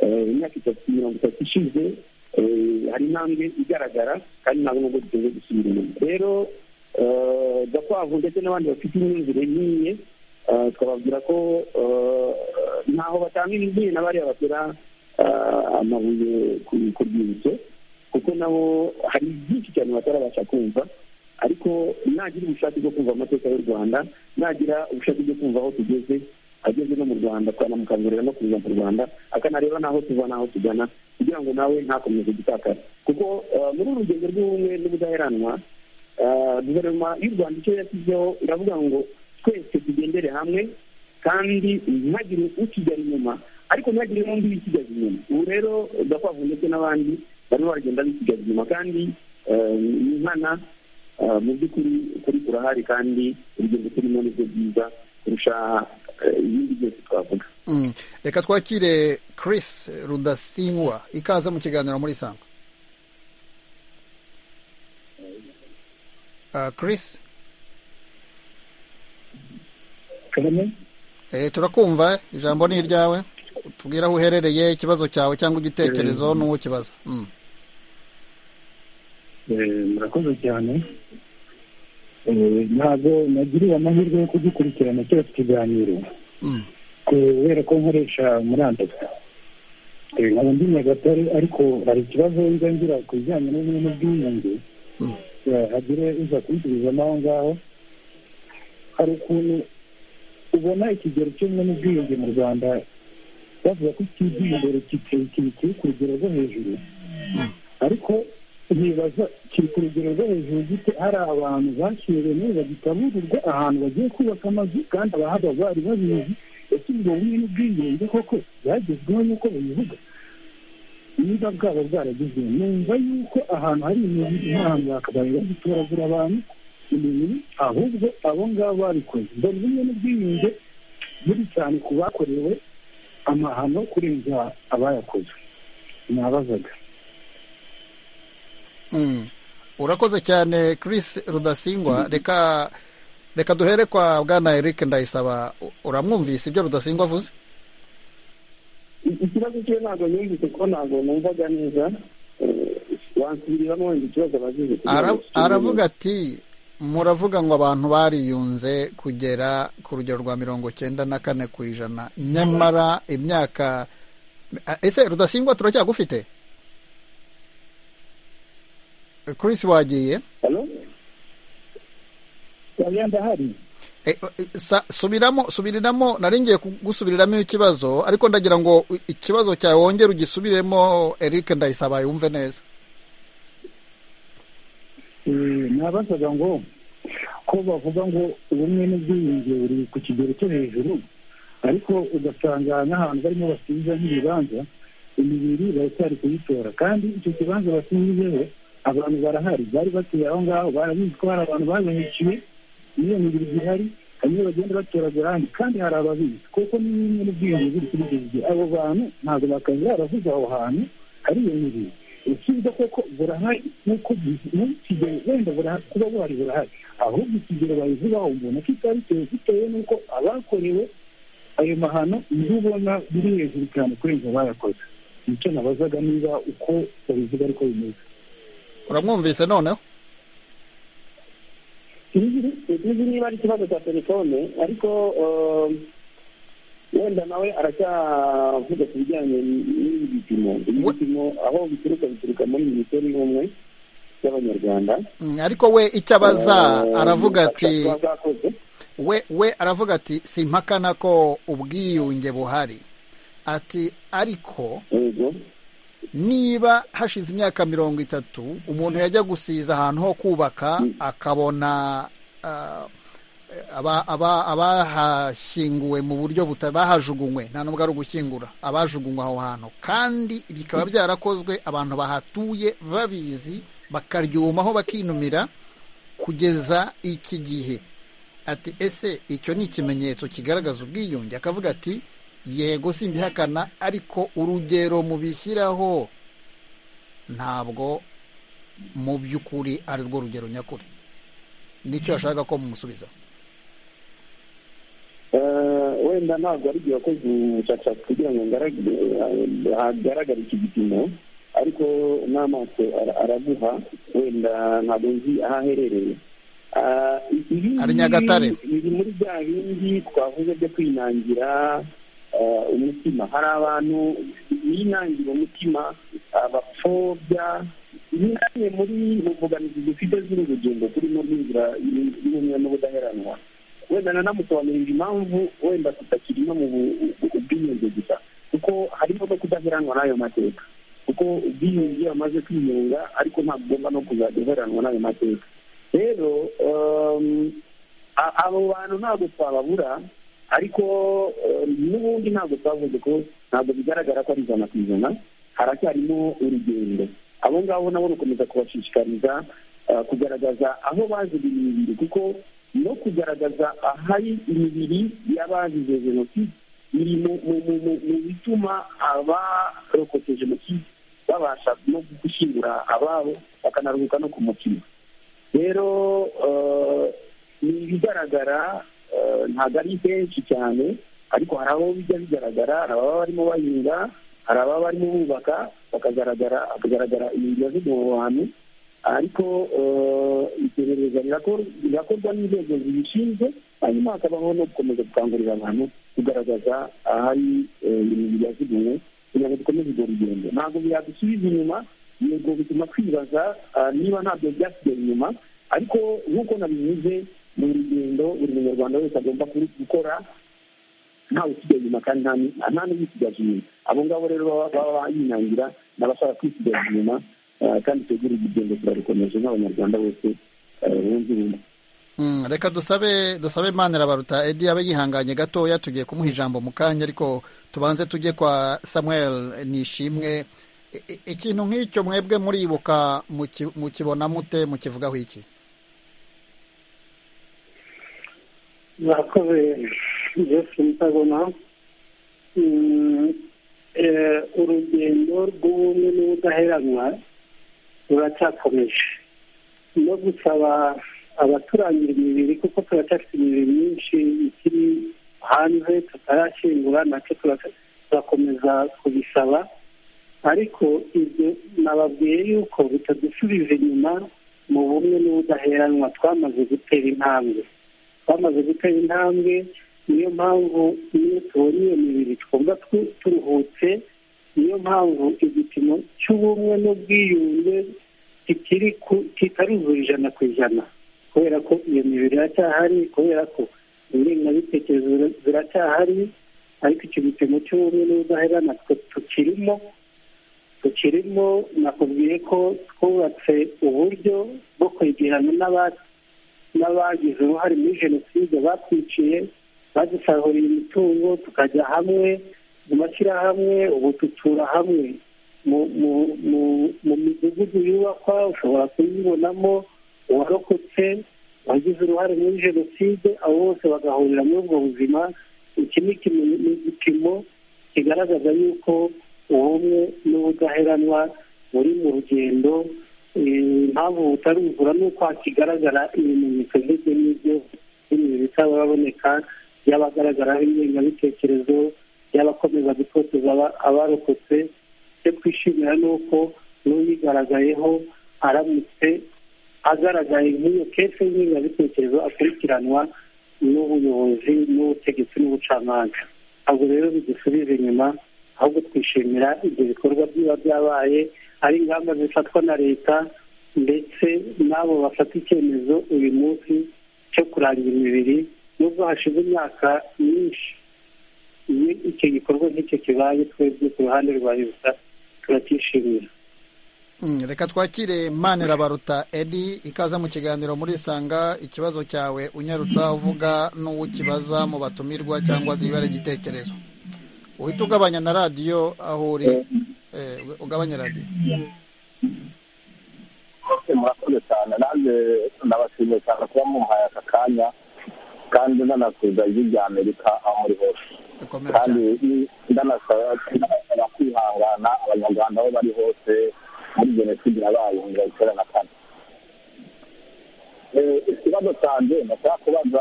imyaka itatu mirongo itatu ishize hari intambwe igaragara kandi ntabwo nubwo dukunze gusubira inyuma rero gakwavu ndetse n'abandi bafite imyumvire nk'iye twababwira ko ntaho batanga na bariya batera amabuye ku rwibutso kuko nabo hari byinshi cyane batarabasha kumva ariko nagira ubushake bwo kumva amateka y'u rwanda nagira ubushake bwo kumva aho tugeze ageze no mu rwanda twanamukangurira no kuza mu rwanda akanareba n'aho tuva n'aho tugana kugira ngo nawe ntakomeze gutakara kuko muri uru rugendo rw'ubumwe n'ubudaheranwa guverinoma y'u rwanda icyo yashyizeho iravuga ngo twese tugendere hamwe kandi ntihagire usigara inyuma ariko ntihagire n'undi wisigaza inyuma ubu rero udakwavu ndetse n'abandi barimo baragenda bisigaza inyuma kandi ni nkana mu by'ukuri kuri kurahari kandi urugendo turimo ni byo byiza kurusha ibindi byose twavuga reka twakire Chris rudasingwa ikaze mu kiganiro muri sangwa Chris turakumva ijambo ni iryawe tubwire aho uherereye ikibazo cyawe cyangwa igitekerezo n'uwo kibaza murakoze cyane ntabwo nagiriwe amahirwe yo kugikurikirana cyose ikiganiro kubera ko nkoresha murandasi nkaba ndi nyagatare ariko hari ikibazo njya ngira ku bijyanye n'ubumwe n'ubwiyunge hagire uza kubisubizamo aho ngaho hari ukuntu ubona ikigero cy'ubumwe n'ubwiyunge mu rwanda bavuga ko kiri imbere kiri ku rugero rwo hejuru ariko ntibaza kiri ku rugero rwo hejuru gite hari abantu bashyiriwe neza bagitaburirwa ahantu bagiye kubaka amazu kandi abahava bari babizi ese ubwo bumwe n'ubwiyunge koko byagezweho nk'uko babivuga niba bwaba bwarageze numva yuko ahantu hari imibiri n'ahantu bakabaye bagitoragura abantu imibiri ahubwo abo ngabo babikoze dore bumwe n'ubwiyunge buri cyane ku bakorewe amahano kurenza abayakoze nabazaga urakoze cyane Chris rudasingwa reka reka duhere kwa bwana Eric ndayisaba uramwumvise ibyo rudasingwa avuze ikibazo cye ntabwo yumvise ko ntabwo numvaga neza wansubiriramo wenda ikibazo abajije aravuga ati muravuga ngo abantu bariyunze kugera ku rugero rwa mirongo cyenda na kane ku ijana nyamara imyaka ese rudasingwa turacyagufite Chris wagiye ndahari subiramo subiriramo nari ngiye kugusubiriramo ikibazo ariko ndagira ngo ikibazo cyawe wongere ugisubiremo Eric ndayisaba yumve neza nabasaga ngo ko bavuga ngo ubumwe n'ubwiyunge buri ku kigero cyo hejuru ariko ugasanga n'ahantu barimo basubiza nk'ibibanza imibiri baracyari kuyitora kandi icyo kibanza basubijeho abantu barahari bari batuye aho ngaho barabizi ko hari abantu babahekiwe niyo mibiri zihari hanyuma bagenda batoragura ahandi kandi hari ababizi kuko ni bimwe n'ubwiyunge biri kuri ibyo bigihe abo bantu ntabwo bakaza baravuze aho hantu hari iyo mibiri usubiza koko burahari nk'uko kigero wenda kuba buhari burahari ahubwo ikigero bayivugaho umuntu kitari bitewe bitewe n'uko abakorewe ayo mahano nibo ubona biri hejuru cyane kurenza abayakoze nicyo nabazaga niba uko babivuga ariko bimeze uramwumvise noneho tuzi niba ari ikibazo cya telefone ariko wenda nawe aracyavuga ku bijyanye n'ibi bipimo ibi bipimo aho bituruka bituruka muri minisiteri y'ubumwe y'abanyarwanda ariko we icyo abaza Eh, aravuga ati bashaka ko bazakoze. we we aravuga ati simpakana ko ubwiyunge buhari ati ariko yego niba hashize imyaka mirongo itatu umuntu yajya gusiza ahantu ho kubaka akabona ah, aba- aba- abahashyinguwe mu buryo buta bahajugunywe nta n'ubwo ari ugushyingura abajugunywe aho hantu kandi bikaba byarakozwe abantu bahatuye babizi bakaryumaho bakinumira kugeza iki gihe ati ese icyo ni ikimenyetso kigaragaza ubwiyunge akavuga ati yego simbihakana ariko urugero mubishyiraho ntabwo mu by'ukuri ari rwo rugero nyakuri nicyo yashaka ko mumusubiza Eh, wenda ntabwo ari igihe wakoze ubushakashatsi kugira ngo ngarag- eh, hagaragare iki gipimo ariko n'amaso ara- araguha wenda ntabwo nzi aho aherereye Ah, ibi Ari Nyagatare. biri muri bya bindi twavuze byo kwinangira eh, umutima hari abantu binangira umutima abapfobya bimwe muri imbogamizi dufite z'uru rugendo turimo rw'inzira y'ubumwe n'ubudaheranwa wenda nanamusobanurira impamvu wenda tutakirimo mu bu- bu- ubwiyunge gusa kuko harimo no kudaheranwa n'ayo mateka kuko ubwiyunge iyo bamaze kwiyunga ariko ntabwo ugomba no kuzadeheranwa n'ayo mateka rero um, a- abo bantu ntabwo twababura ariko um, n'ubundi ntabwo twavuze ko ntabwo bigaragara ko ari ijana ku ijana haracyarimo urugendo abo ngabo nabo rukomeza kubashishikariza uh, kugaragaza aho baziga imibiri kuko no kugaragaza ahari imibiri y'abazize jenoside biri mu- mu mu- mu- mu bituma abarokotse jenoside babasha no gushyingura ababo bakanaruhuka no ku mutima rero eh, ni ibigaragara eh, ntabwo ari benshi cyane ariko hari abo bijya bigaragara hari ababa barimo bahinga hari ababa barimo bubaka bakagaragara hakagaragara ibintu z'ubu bantu ariko eh, iperereza rirakor- rirakorwa n'inzego zibishinzwe hanyuma hakabaho no gukomeza gukangurira abantu kugaragaza ahari eh, ibintu byazigiwe kugira ngo dukomeze urwo rugendo ntabwo byadusubiza inyuma yego bituma twibaza ah, niba ntabyo byasigaye inyuma ariko nk'uko nabivuze ni urugendo buri munyarwanda wese agomba kuri- gukora ntawe usigaye inyuma kandi nta ni- nta n'uyisigaje inyuma abo ngabo rero baba baba yinangira n'abashaka kwisigaza inyuma eh, kandi tegura urugendo turarukomeje nk'abanyarwanda bose eh, bunze ubumwe Mm, reka dusabe dusabe imana irabaruta edi abe yihanganye gatoya tugiye kumuha ijambo mu kanya ariko tubanze tujye kwa samuel nishimwe I- i- ikintu nk'icyo mwebwe muribuka muki- mukibona mute mukivugaho iki murakoze jesi ndabona mm, eh, urugendo rw'ubumwe n'ubudaheranwa ruracyakomeje no gusaba abaturangira imibiri kuko turacyafite imibiri myinshi ikiri hanze tutarashyingura nacyo turaca- turakomeza kubisaba ariko ibyo nababwiye yuko bitadusubiza inyuma mu bumwe n'ubudaheranwa twamaze gutera intambwe twamaze gutera intambwe niyo mpamvu iyo tubonye iyo mibiri twumva tu- turuhutse niyo mpamvu igipimo cy'ubumwe n'ubwiyunge kikiri ku- kitaruzura ijana ku ijana kubera ko iyo mibiri iracyahari kubera ko ingengabitekerezo zira- ziracyahari ariko icyo gipimo cy'ubumwe n'ubudaheranwa twe tukirimo tukirimo nakubwiye ko twubatse uburyo bwo kwegerana n'abandi n'abagize uruhare muri jenoside batwiciye badusahuriye imitungo tukajya hamwe mu mashyirahamwe ubu dutura hamwe mu mu- mu- mu midugudu yubakwa ushobora kuyibonamo uwarokotse wagize uruhare muri jenoside abo bose bagahurira muri ubwo buzima iki ni ikime- ni igipimo kigaragaza yuko ubumwe n'ubudaheranwa buri mu rugendo Eh, impamvu butaruzura ni uko hakigaragara ibimenyetso ndetse n'ibyo n'ibintu bitababoneka by'abagaragaraho ingengabitekerezo by'abakomeza gutoteza aba- abarokotse icyo twishimira ni uko n'uyigaragayeho aramutse agaragaye nk'iyo kese y'ingengabitekerezo akurikiranwa n'ubuyobozi n'ubutegetsi n'ubucamanza ntabwo rero bidusubiza inyuma ahubwo twishimira ibyo bikorwa biba byabaye ari ingamba zifatwa na leta ndetse n'abo bafata icyemezo uyu munsi cyo kurangira imibiri nubwo hashize imyaka myinshi iyo icyo gikorwa nk'icyo kibaye twebwe ku ruhande rwa leta turacyishimira reka twakire manirabaruta edi ikaza mu kiganiro muri sanga ikibazo cyawe unyarutsa uvuga n'uwukibaza mu batumirwa cyangwa zibara igitekerezo uhita ugabanya na radiyo aho uri ugabanya radiyo murakoze cyane nanjye nabashimiye cyane kuba muhaye aka kanya kandi nanakuza ijwi rya amerika aho muri hose kandi ndanasaba kwihangana abanyarwanda aho bari hose muri jenoside yabaye mu mirongo icyenda na kane ikibazo cyanjye nashaka kubaza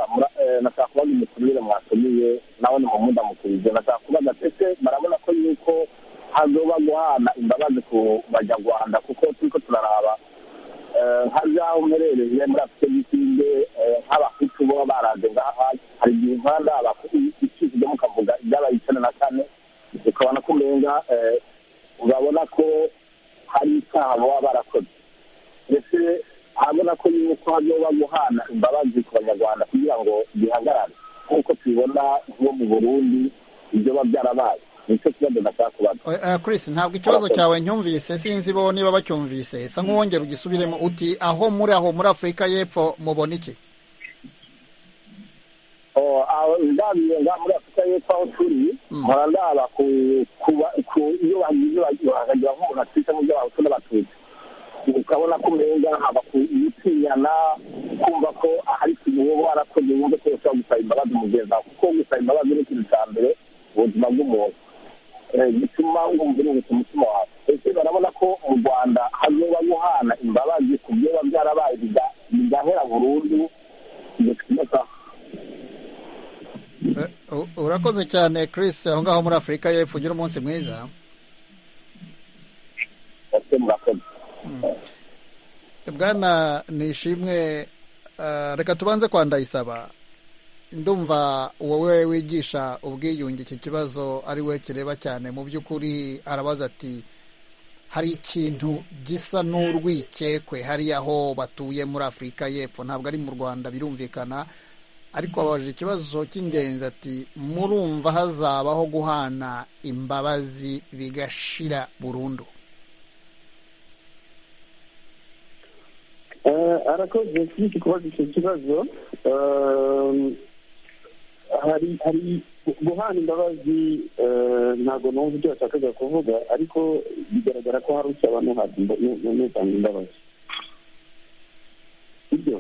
nashaka kubaza imikurire mwatumiye nawe ni mumuda mukurije nashaka kubaza ndetse barabona ko yuko hazoba guhana imbabazi ku banyarwanda kuko turi ko turaraba nka byaho mwerereye muri afurika y'isinde nk'abakutu bo baraje ngaha hari igihe nkanda abakutu ikizwemo ukavuga ibyabaye icyenda na kane ukabona ko umenga urabona ko hari icyaha baba barakoze ndetse urabona ko yuko hazoba guhana imbabazi ku banyarwanda kugira ngo bihagarare nk'uko tubibona nko mu burundi ibyo biba byarabaye nicyo kibazo nashaka kubaza Chris ntabwo ikibazo cyawe nyumvise sinzi bo niba bacyumvise sa nk'uwongera ugisubiremo uti aho muri aho muri afurika y'epfo mubona iki ndabwiye nga muri afurika y'epfo aho turi nkora ndaba ku iyo bagize bakagira nk'umuntu atwite mu byo bahutu n'abatutsi ukabona ko umenga haba ku gutinyana kumva ko hari ikintu wowe warakoze wumve ko ushobora gusaba imbabazi mugenzi wawe kuko gusaba imbabazi ni ikintu cya mbere ubuzima bw'umuntu gituma wumva uruhutse umutima wawe ese barabona ko mu rwanda hazoba guhana imbabazi ku byo biba byarabaye bigahera burundu bigatuma urakoze cyane Chris aho ngaho muri afurika y'epfo ugira umunsi mwiza bwana nishimwe reka tubanze kwa ndayisaba ndumva wowe wigisha ubwiyunge iki kibazo ari we kireba cyane mu by'ukuri arabaza ati hari ikintu gisa n'urwikekwe hariya aho batuye muri afurika y'epfo ntabwo ari mu rwanda birumvikana ariko ababajije ikibazo cy'ingenzi ati murumva hazabaho guhana imbabazi bigashira burundu arakoze kuri iki kubaza icyo kibazo hari hari guhana imbabazi ntabwo numva ibyo yashakaga kuvuga ariko bigaragara ko hari usaba n'utanga imbabazi ibyo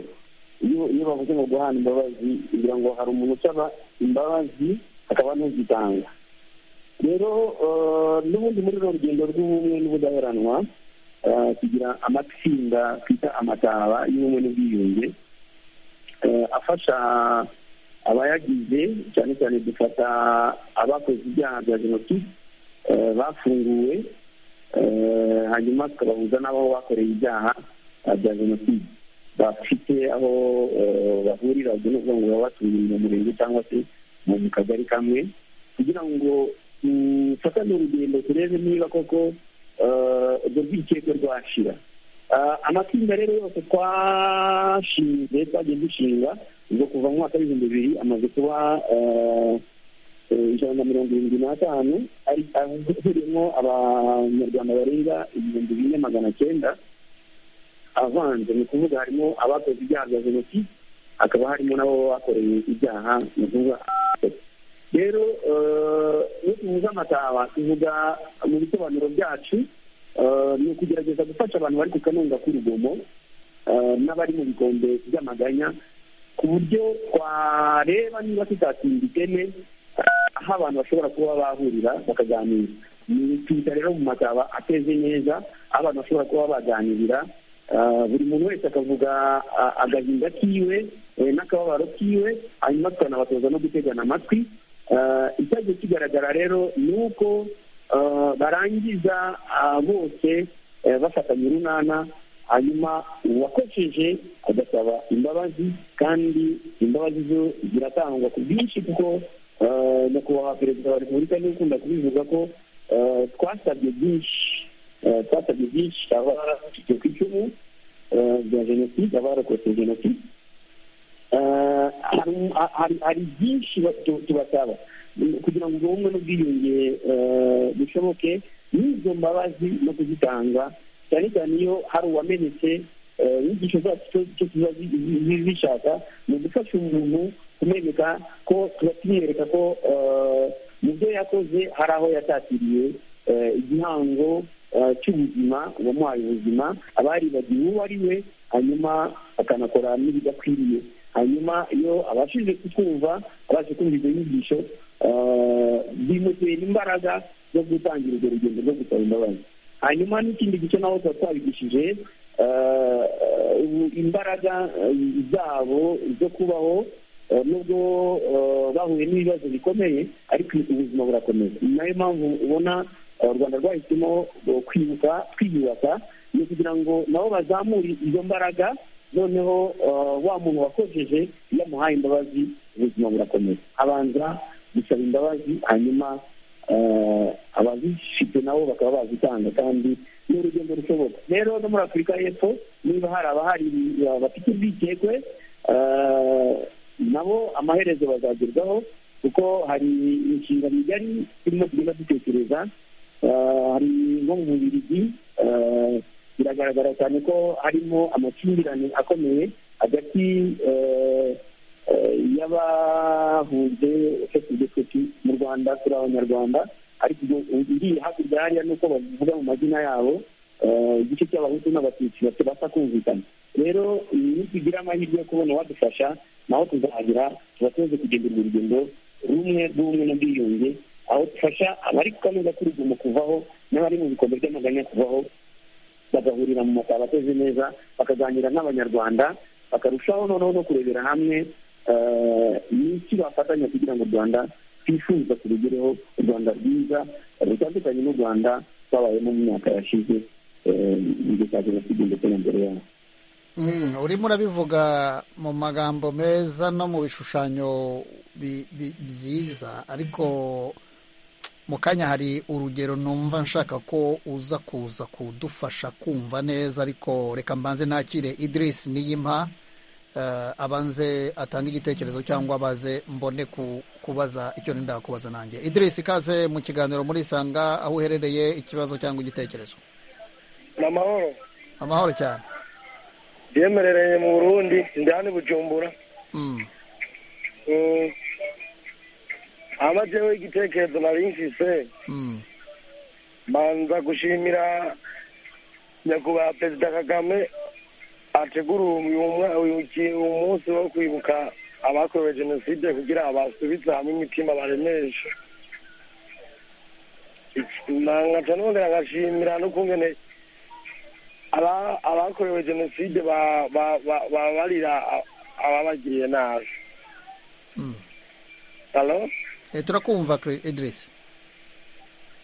iyo bavuze ngo guhana imbabazi kugira ngo hari umuntu usaba imbabazi akaba n'uzitanga rero n'ubundi muri uru rugendo rw'ubumwe n'ubudaheranwa kugira amatsinda twita amataba y'ubumwe n'ubwiyunge afasha abayagize cyane cyane dufata abakoze ibyaha bya jenoside bafunguwe hanyuma tukabahuza n'abo bakoreye ibyaha bya jenoside bafite aho bahurira ubwo ni ukuvuga ngo baba batuye mu murenge cyangwa se mu kagari kamwe kugira ngo dufatane urugendo turebe niba koko urwo rwikekwe rwashira amatsinda rero yose twashinze twagiye dushinga ubwo kuva mu mwaka w'ibihumbi bibiri amaze kuba ijana na mirongo irindwi n'atanu ahuriyemo abanyarwanda barenga ibihumbi bine magana cyenda avanze ni ukuvuga harimo abakoze ibyaha bya jenoside hakaba harimo n'abo bakoreye ibyaha ni ukuvuga rero iyo tuvuze amataba tuvuga mu bisobanuro byacu ni ukugerageza gufasha abantu bari ku kanunga k'urugomo n'abari mu bikombe by'amaganya ku buryo twareba niba tutatsinda iteme aho abantu bashobora kuba bahurira bakaganira ni twita rero mu mataba ateze neza aho abantu bashobora kuba baganirira buri muntu wese akavuga agahinda kiwe n'akababaro kiwe hanyuma tukanabatoza no gutegana amatwi icyagiye kigaragara rero ni uko barangiza bose bafatanya urunana hanyuma uwakojeje agasaba imbabazi kandi imbabazi zo ziratangwa ku bwinshi kuko nyakubahwa perezida wa repubulika niwe ukunda kubivuga ko twasabye byinshi twasabye byinshi twaba ku icumu bya jenoside abarokotse jenoside hari byinshi tubasaba kugira ngo ubumwe n'ubwiyunge bishoboke n'izo mbabazi no kuzitanga cyane cyane iyo hari uwamenetse inyigisho zacu cyo tuba zishaka ni ugufasha umuntu kumwereka ko tuba tumwereka ko mu byo yakoze hari aho yatatiriye igihango cy'ubuzima uwamuhaye ubuzima aba yaribagiwe uwo ari we hanyuma akanakora n'ibidakwiriye hanyuma iyo abashije kutwumva abashe kumva izo nyigisho bimutera imbaraga zo gutangira urwo rugendo rwo gusaba imbabazi hanyuma n'ikindi gice naho tuba twabigishije imbaraga zabo zo kubaho nubwo bahuye n'ibibazo bikomeye ariko ubuzima burakomeye ni nayo mpamvu ubona u rwanda rwahisemo kwibuka twiyubaka ni ukugira ngo nabo bazamure izo mbaraga noneho wa muntu wakojeje iyo amuhaye imbabazi ubuzima burakomeye abanza gusaba imbabazi hanyuma abazifite nabo bakaba bazitanga kandi ni urugendo rushoboka rero no muri afurika y'epfo niba hari abahari bafite ubwikekwe nabo amaherezo bazagerwaho kuko hari imishinga migari turimo tugenda dutekereza hari nko mu bubirigi biragaragara cyane ko harimo amakimbirane akomeye hagati y'abahuje fesidesiti mu rwanda turi abanyarwanda ariko iriya hakurya hariya nuko bavuga mu mazina yabo igice cy'abahutu n'abatutsi batubasha kumvikana rero nitugira amahirwe yo kubona wadufasha naho tuzahagera tuba tumaze kugendera urugendo rumwe rw'ubumwe n'ubwiyunge aho dufasha abari ku kameza k'urugomo kuvaho n'abari mu bikombe by'amaganya kuvaho bagahurira mu mataba ateze neza bakaganira nk'abanyarwanda bakarushaho noneho no kurebera hamwe n'iki bafatanya kugira ngo u rwanda twifuza turugereho u rwanda rwiza rutandukanye n'u rwanda twabayemo mu myaka yashize mu gihe cya jenoside ndetse na mbere yaho urimo urabivuga mu magambo meza no mu bishushanyo byiza ariko mu kanya hari urugero numva nshaka ko uza kuza kudufasha kumva neza ariko reka mbanze nakire idirisi niyimpa abanze atange igitekerezo cyangwa abaze mbone kubaza icyo nenda kubaza nanjye idirisi ikaze mu kiganiro murisanga aho uherereye ikibazo cyangwa igitekerezo ni amahoro amahoro cyane byemerereye mu burundi ndani bujumbura amazeho igitekerezo nari mfise mbanza gushimira nyakubahwa perezida kagame ategura uyu munsi wo kwibuka abakorewe jenoside kugira basubize hamwe imitima baremeje nkaca nongera ngashimira n'ukungene abakorewe jenoside babarira ababagiriye nabi halo turakumva idirisi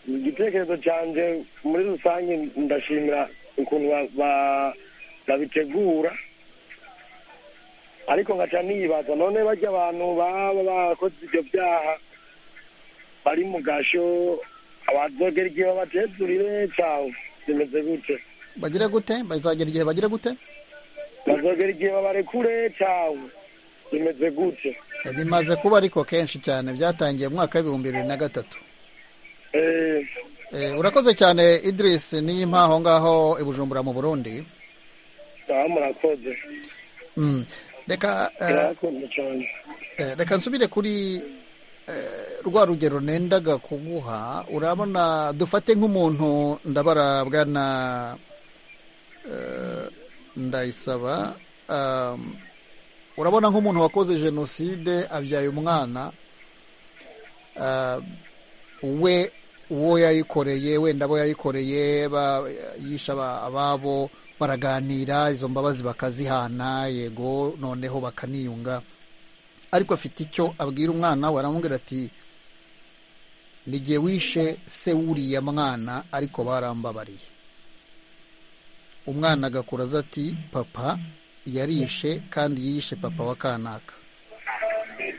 igitekerezo cyanjye muri rusange ndashimira ukuntu babitegura ariko nkaca nibaza none bajya abantu baba bakoze ibyo byaha bari mu gasho abazogera igihe babatezurire cyangwa bimeze gute bagire gute bazagera igihe bagire gute bazogera igihe babarekure cyangwa bimeze gute bimaze kuba ariko kenshi cyane byatangiye mu mwaka w'ibihumbi bibiri na gatatu urakoze cyane idirisi n'iyi mpaho ngaho i bujumbura mu burundi murakoze reka reka nsubire kuri rwa rugero nendaga kuguha urabona dufate nk'umuntu ndabara bwana ndayisaba urabona nk'umuntu wakoze jenoside abyaye umwana we uwo yayikoreye wenda abo yayikoreye yisha ababo baraganira izo mbabazi bakazihana yego noneho bakaniyunga ariko afite icyo abwira umwana we aramubwira ati n'igihe wishe se wuriya mwana ariko barambabariye umwana agakura aza ati papa yarishe kandi yishe papa wa kanaka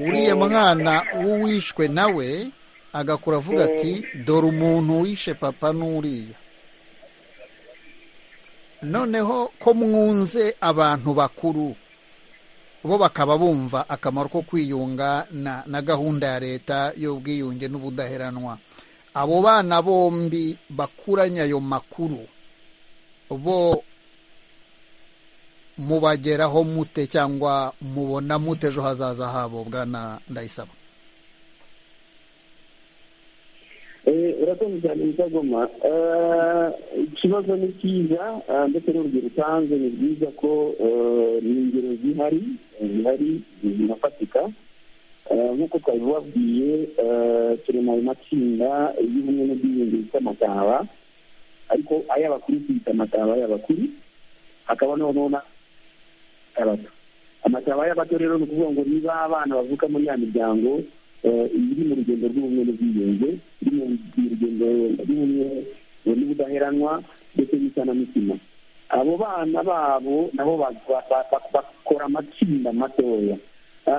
uriya mwana w'uwishwe nawe agakura avuga ati dore umuntu wishe papa n'uriya noneho ko mwunze abantu bakuru bo bakaba bumva akamaro ko kwiyunga na gahunda ya leta y'ubwiyunge n'ubudaheranwa abo bana bombi bakuranye ayo makuru bo mubageraho mute cyangwa mubona mute ejo hazaza habo bwana ndayisaba urakoze cyane mutagoma ikibazo ni cyiza ndetse n'urugero utanze ni byiza ko ni ingero zihari zihari zinafatika nk'uko twari babwiye turi mu matsinda y'ubumwe n'ubwiyunge bita amataba ariko ay'abakuru tuyita amataba y'abakuru hakaba noneho n'abato amataba y'abato rero ni ukuvuga ngo niba abana bavuka muri ya miryango iri mu rugendo rw'ubumwe n'ubwiyunge iri mu rugendo rw'ubumwe n'ubudaheranwa ndetse n'isanamitima abo bana babo nabo bakora amatsinda matoya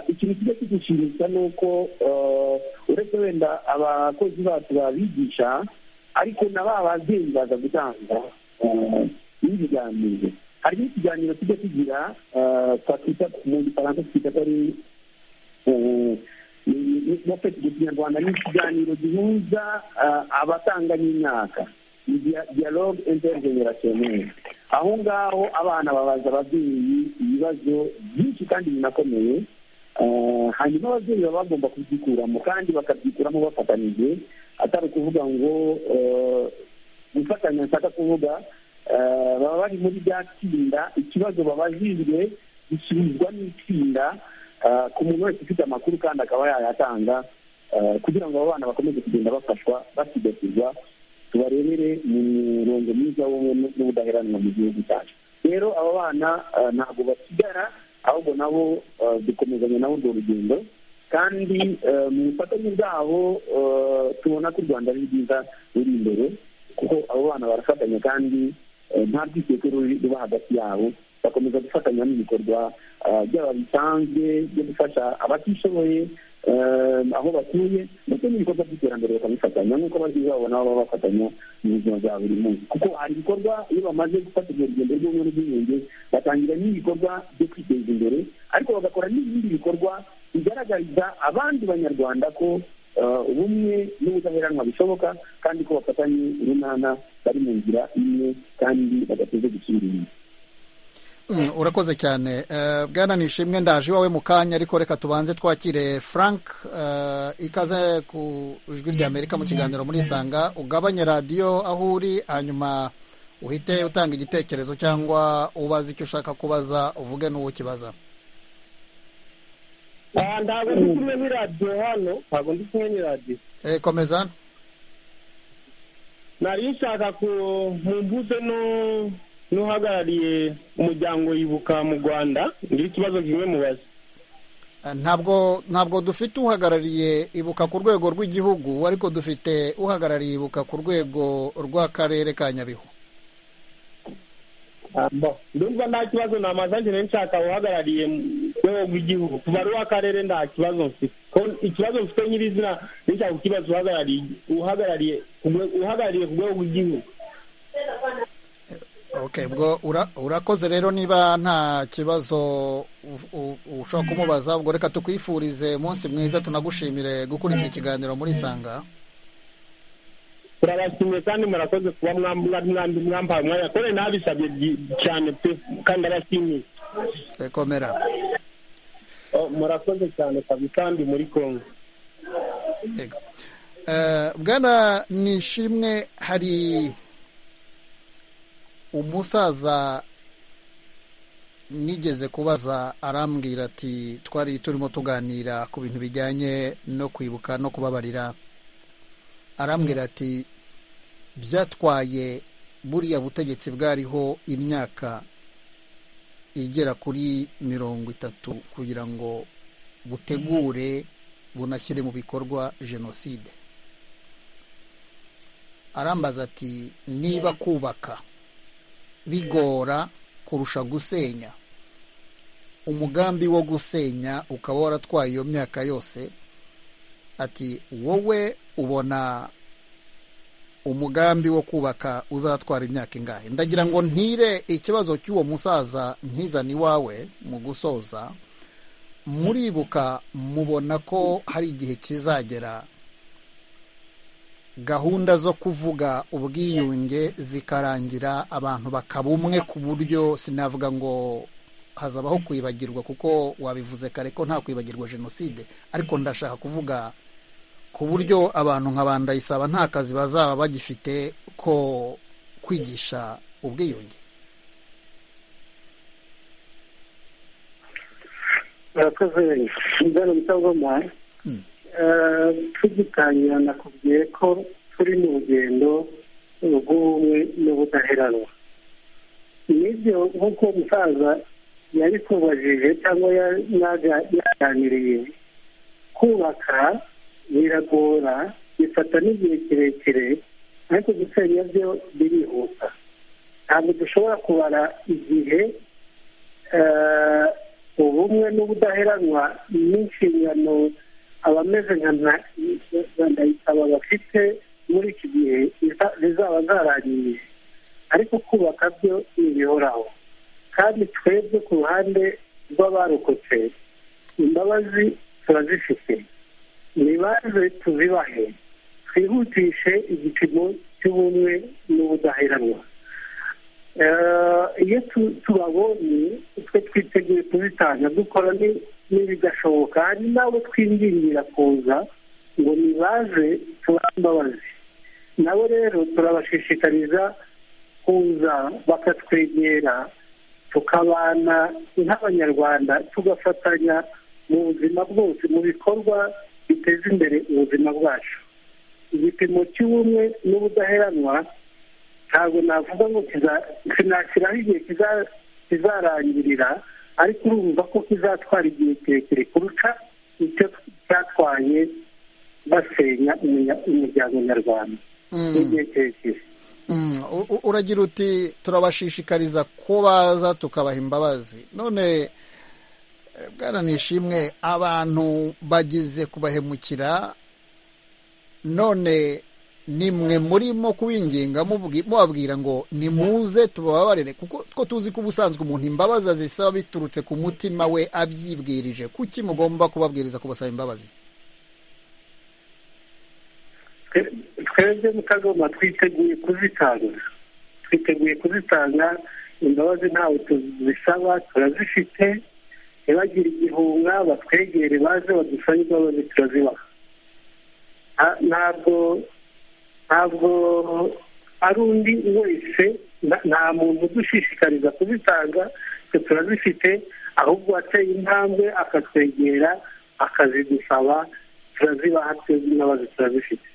ikintu kijya kidushimisha ni uko uretse wenda abakozi bacu babigisha ariko na ba babyeyi baza gutanga n'ibiganiro hari n'ikiganiro kijya kigira twakita mu gifaransa twita ko ari mu kinyarwanda ni ikiganiro gihuza abatanga n'imyaka ni dialogue intergenerationnaire aho ngaho abana babaza ababyeyi ibibazo byinshi kandi binakomeye hanyuma ababyeyi baba bagomba kubyikuramo kandi bakabyikuramo bafatanyije atari ukuvuga ngo gufatanya nshaka kuvuga baba bari muri bya tsinda ikibazo babajijwe gisubizwa n'itsinda ku muntu wese ufite amakuru kandi akaba yayatanga kugira ngo abo bana bakomeze kugenda bafashwa basigasirwa tubarebere mu murongo mwiza w'ubumwe n'ubudaheranwa mu gihugu cyacu rero aba bana ntabwo basigara ahubwo nabo dukomezanya nabo urwo rugendo kandi mu bufatanye bwabo tubona ko u rwanda ari rwiza ruri imbere kuko abo bana barafatanya kandi nta bwiseke ruba hagati yabo bakomeza gufatanya n'ibikorwa byaba bisanzwe byo gufasha abatishoboye aho batuye ndetse n'ibikorwa by'iterambere bakabifatanya nk'uko abagizi babo nabo baba bafatanya mu buzima bwa buri munsi kuko hari ibikorwa iyo bamaze gufata urwo rugendo rw'ubumwe n'ubwiyunge batangira n'ibikorwa byo kwiteza imbere ariko bagakora n'ibindi bikorwa bigaragariza abandi banyarwanda ko ubumwe n'ubudaheranwa bishoboka kandi ko bafatanye urunana bari mu nzira imwe kandi badateze gusubira inyuma urakoze cyane bwana nishimwe ndaje iwawe mu kanya ariko reka tubanze twakire frank ikaze ku ijwi ry'amerika mu kiganiro muri isanga ugabanye radiyo aho uri hanyuma uhite utanga igitekerezo cyangwa ubaza icyo ushaka kubaza uvuge n'uwo ukibaza ntabwo ndi kumwe n'iradiyo hano ntabwo ndi kumwe n'iradiyo komeza nari nshaka ku mpuze no n'uhagarariye umuryango yibuka mu rwanda ngira ikibazo kimwe mubaza ntabwo ntabwo dufite uhagarariye ibuka ku rwego rw'igihugu ariko dufite uhagarariye ibuka ku rwego rw'akarere ka nyabihu ndumva nta kibazo namaze njyewe nshaka uhagarariye mu rwego rw'igihugu kuva ari uw'akarere nta kibazo mfite ikibazo mfite nyirizina nshaka kukibaza uhagarariye uhagarariye ku rwego rw'igihugu ok ubwo urakoze rero niba nta kibazo ushobora kumubaza ubwo reka tukwifurize umunsi mwiza tunagushimire gukurikira ikiganiro muri isanga turabashimiye kandi murakoze kuba mwambaye umwanya kore ntabisabye cyane pe kandi abashimiye komera murakoze cyane kabisa kandi muri kongo bwana nishimwe hari umusaza nigeze kubaza arambwira ati twari turimo tuganira ku bintu bijyanye no kwibuka no kubabarira arambwira ati byatwaye buriya butegetsi bwariho imyaka igera kuri mirongo itatu kugira ngo butegure bunashyire mu bikorwa jenoside arambaza ati niba kubaka bigora kurusha gusenya umugambi wo gusenya ukaba waratwaye iyo myaka yose ati wowe ubona umugambi wo kubaka uzatwara imyaka ingahe ndagira ngo ntire ikibazo cy'uwo musaza ntizane iwawe mu gusoza muribuka mubona ko hari igihe kizagera gahunda zo kuvuga ubwiyunge zikarangira abantu bakaba umwe ku buryo sinavuga ngo hazabaho kwibagirwa kuko wabivuze kare ko nta kwibagirwa jenoside ariko ndashaka kuvuga ku buryo abantu nka ba ndayisaba nta kazi bazaba bagifite ko kwigisha ubwiyunge murakoze ingano mutagoma tugitangira nakubwiye ko turi mu rugendo rw'ubumwe n'ubudaheranwa nibyo nk'uko umusaza yabikubajije cyangwa yaganiriye kubaka biragora bifata n'igihe kirekire ariko gusenya byo birihuta ntabwo dushobora kubara igihe ubumwe n'ubudaheranwa n'inshingano abameze nka ndayisaba bafite muri iki gihe zizaba zarangiriye ariko kubaka byo ntibihoraho kandi twebwe ku ruhande rw'abarokotse imbabazi turazifite nibanze tuzibahe twihutishe igipimo cy'ubumwe n'ubudaheranwa iyo tubabonye twe twiteguye kubitanga dukora n'ibidashoboka hari nabo twingingira kuza ngo nibaze tubahe imbabazi nabo rero turabashishikariza kuza bakatwegera tukabana nk'abanyarwanda tugafatanya mu buzima bwose mu bikorwa biteza imbere ubuzima bwacu igipimo cy'ubumwe n'ubudaheranwa ntabwo navuga ngo sinashyiraho igihe kizarangirira ariko urumva ko kizatwara igihe kirekire kurusha icyo cyatwaye basenya umuryango nyarwanda n'igihe kirekire uragira uti turabashishikariza ko baza tukabaha imbabazi none bwana nishimwe abantu bageze kubahemukira none nimwe murimo kubinginga mubabwira ngo nimuze tubababarire kuko two tuzi ko ubusanzwe umuntu imbabazi azisaba biturutse ku mutima we abyibwirije kuki mugomba kubabwiriza kubasaba imbabazi twebwe mutagomba twiteguye kuzitanga twiteguye kuzitanga imbabazi ntawe tuzisaba turazifite ntibagire igihunga batwegere baze badusabe imbabazi turazibaha ntabwo ntabwo ari undi wese nta muntu udushishikariza kuzitanga twe turazifite ahubwo wateye intambwe akatwegera akazidusaba turazibaha twebwe imbabazi turazifite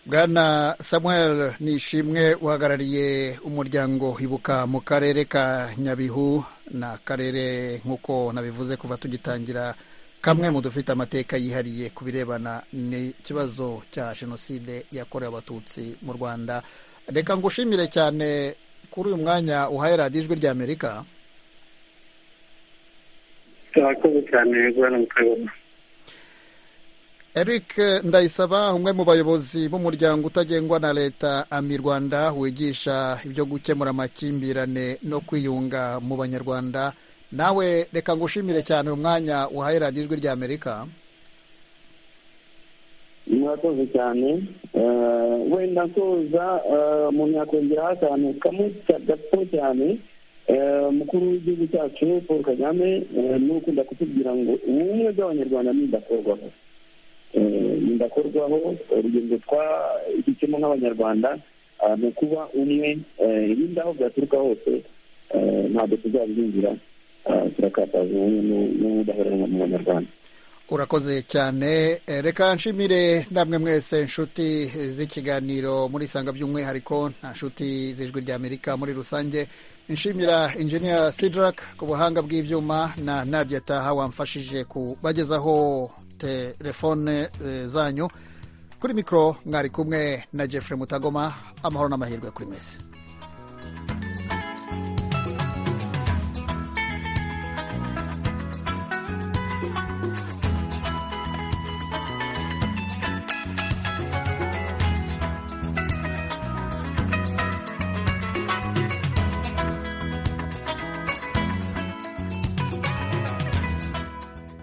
bwana samuel nishimwe uhagarariye umuryango ibuka mu karere ka nyabihu ni akarere nk'uko nabivuze kuva tugitangira kamwe mu dufite amateka yihariye ku birebana n'ikibazo cya jenoside yakorewe abatutsi mu rwanda reka ngushimire cyane kuri uyu mwanya uhaye radiyo ijwi rya amerika turakoze cyane bwana mukabona eric ndayisaba umwe mu bayobozi b'umuryango utagengwa na leta ami rwanda wigisha ibyo gukemura amakimbirane no kwiyunga mu banyarwanda nawe reka ngushimire cyane uyu mwanya uhaye radiyo ijwi rya amerika murakoze cyane wenda nsoza umuntu yakongeraho akantu kamwe gato cyane umukuru w'igihugu cyacu paul kagame ni ukunda kutubwira ngo ubumwe bw'abanyarwanda ntibudakorwaho ndakorwaho urugendo twahisemo nk'abanyarwanda ni ukuba umwe ibindi aho byaturuka hose ntabwo tuzabyinjira turakataza ubumwe n'ubudaheranwa mu banyarwanda urakoze cyane reka nshimire namwe mwese inshuti z'ikiganiro murisanga by'umwihariko nta nshuti z'ijwi ry'amerika muri rusange nshimira injiniya sidraka ku buhanga bw'ibyuma na nadia taha wamfashije kubagezaho telefone zanyu kuri mikoro mwari kumwe na jeffrey mutagoma amahoro n'amahirwe kuri mwese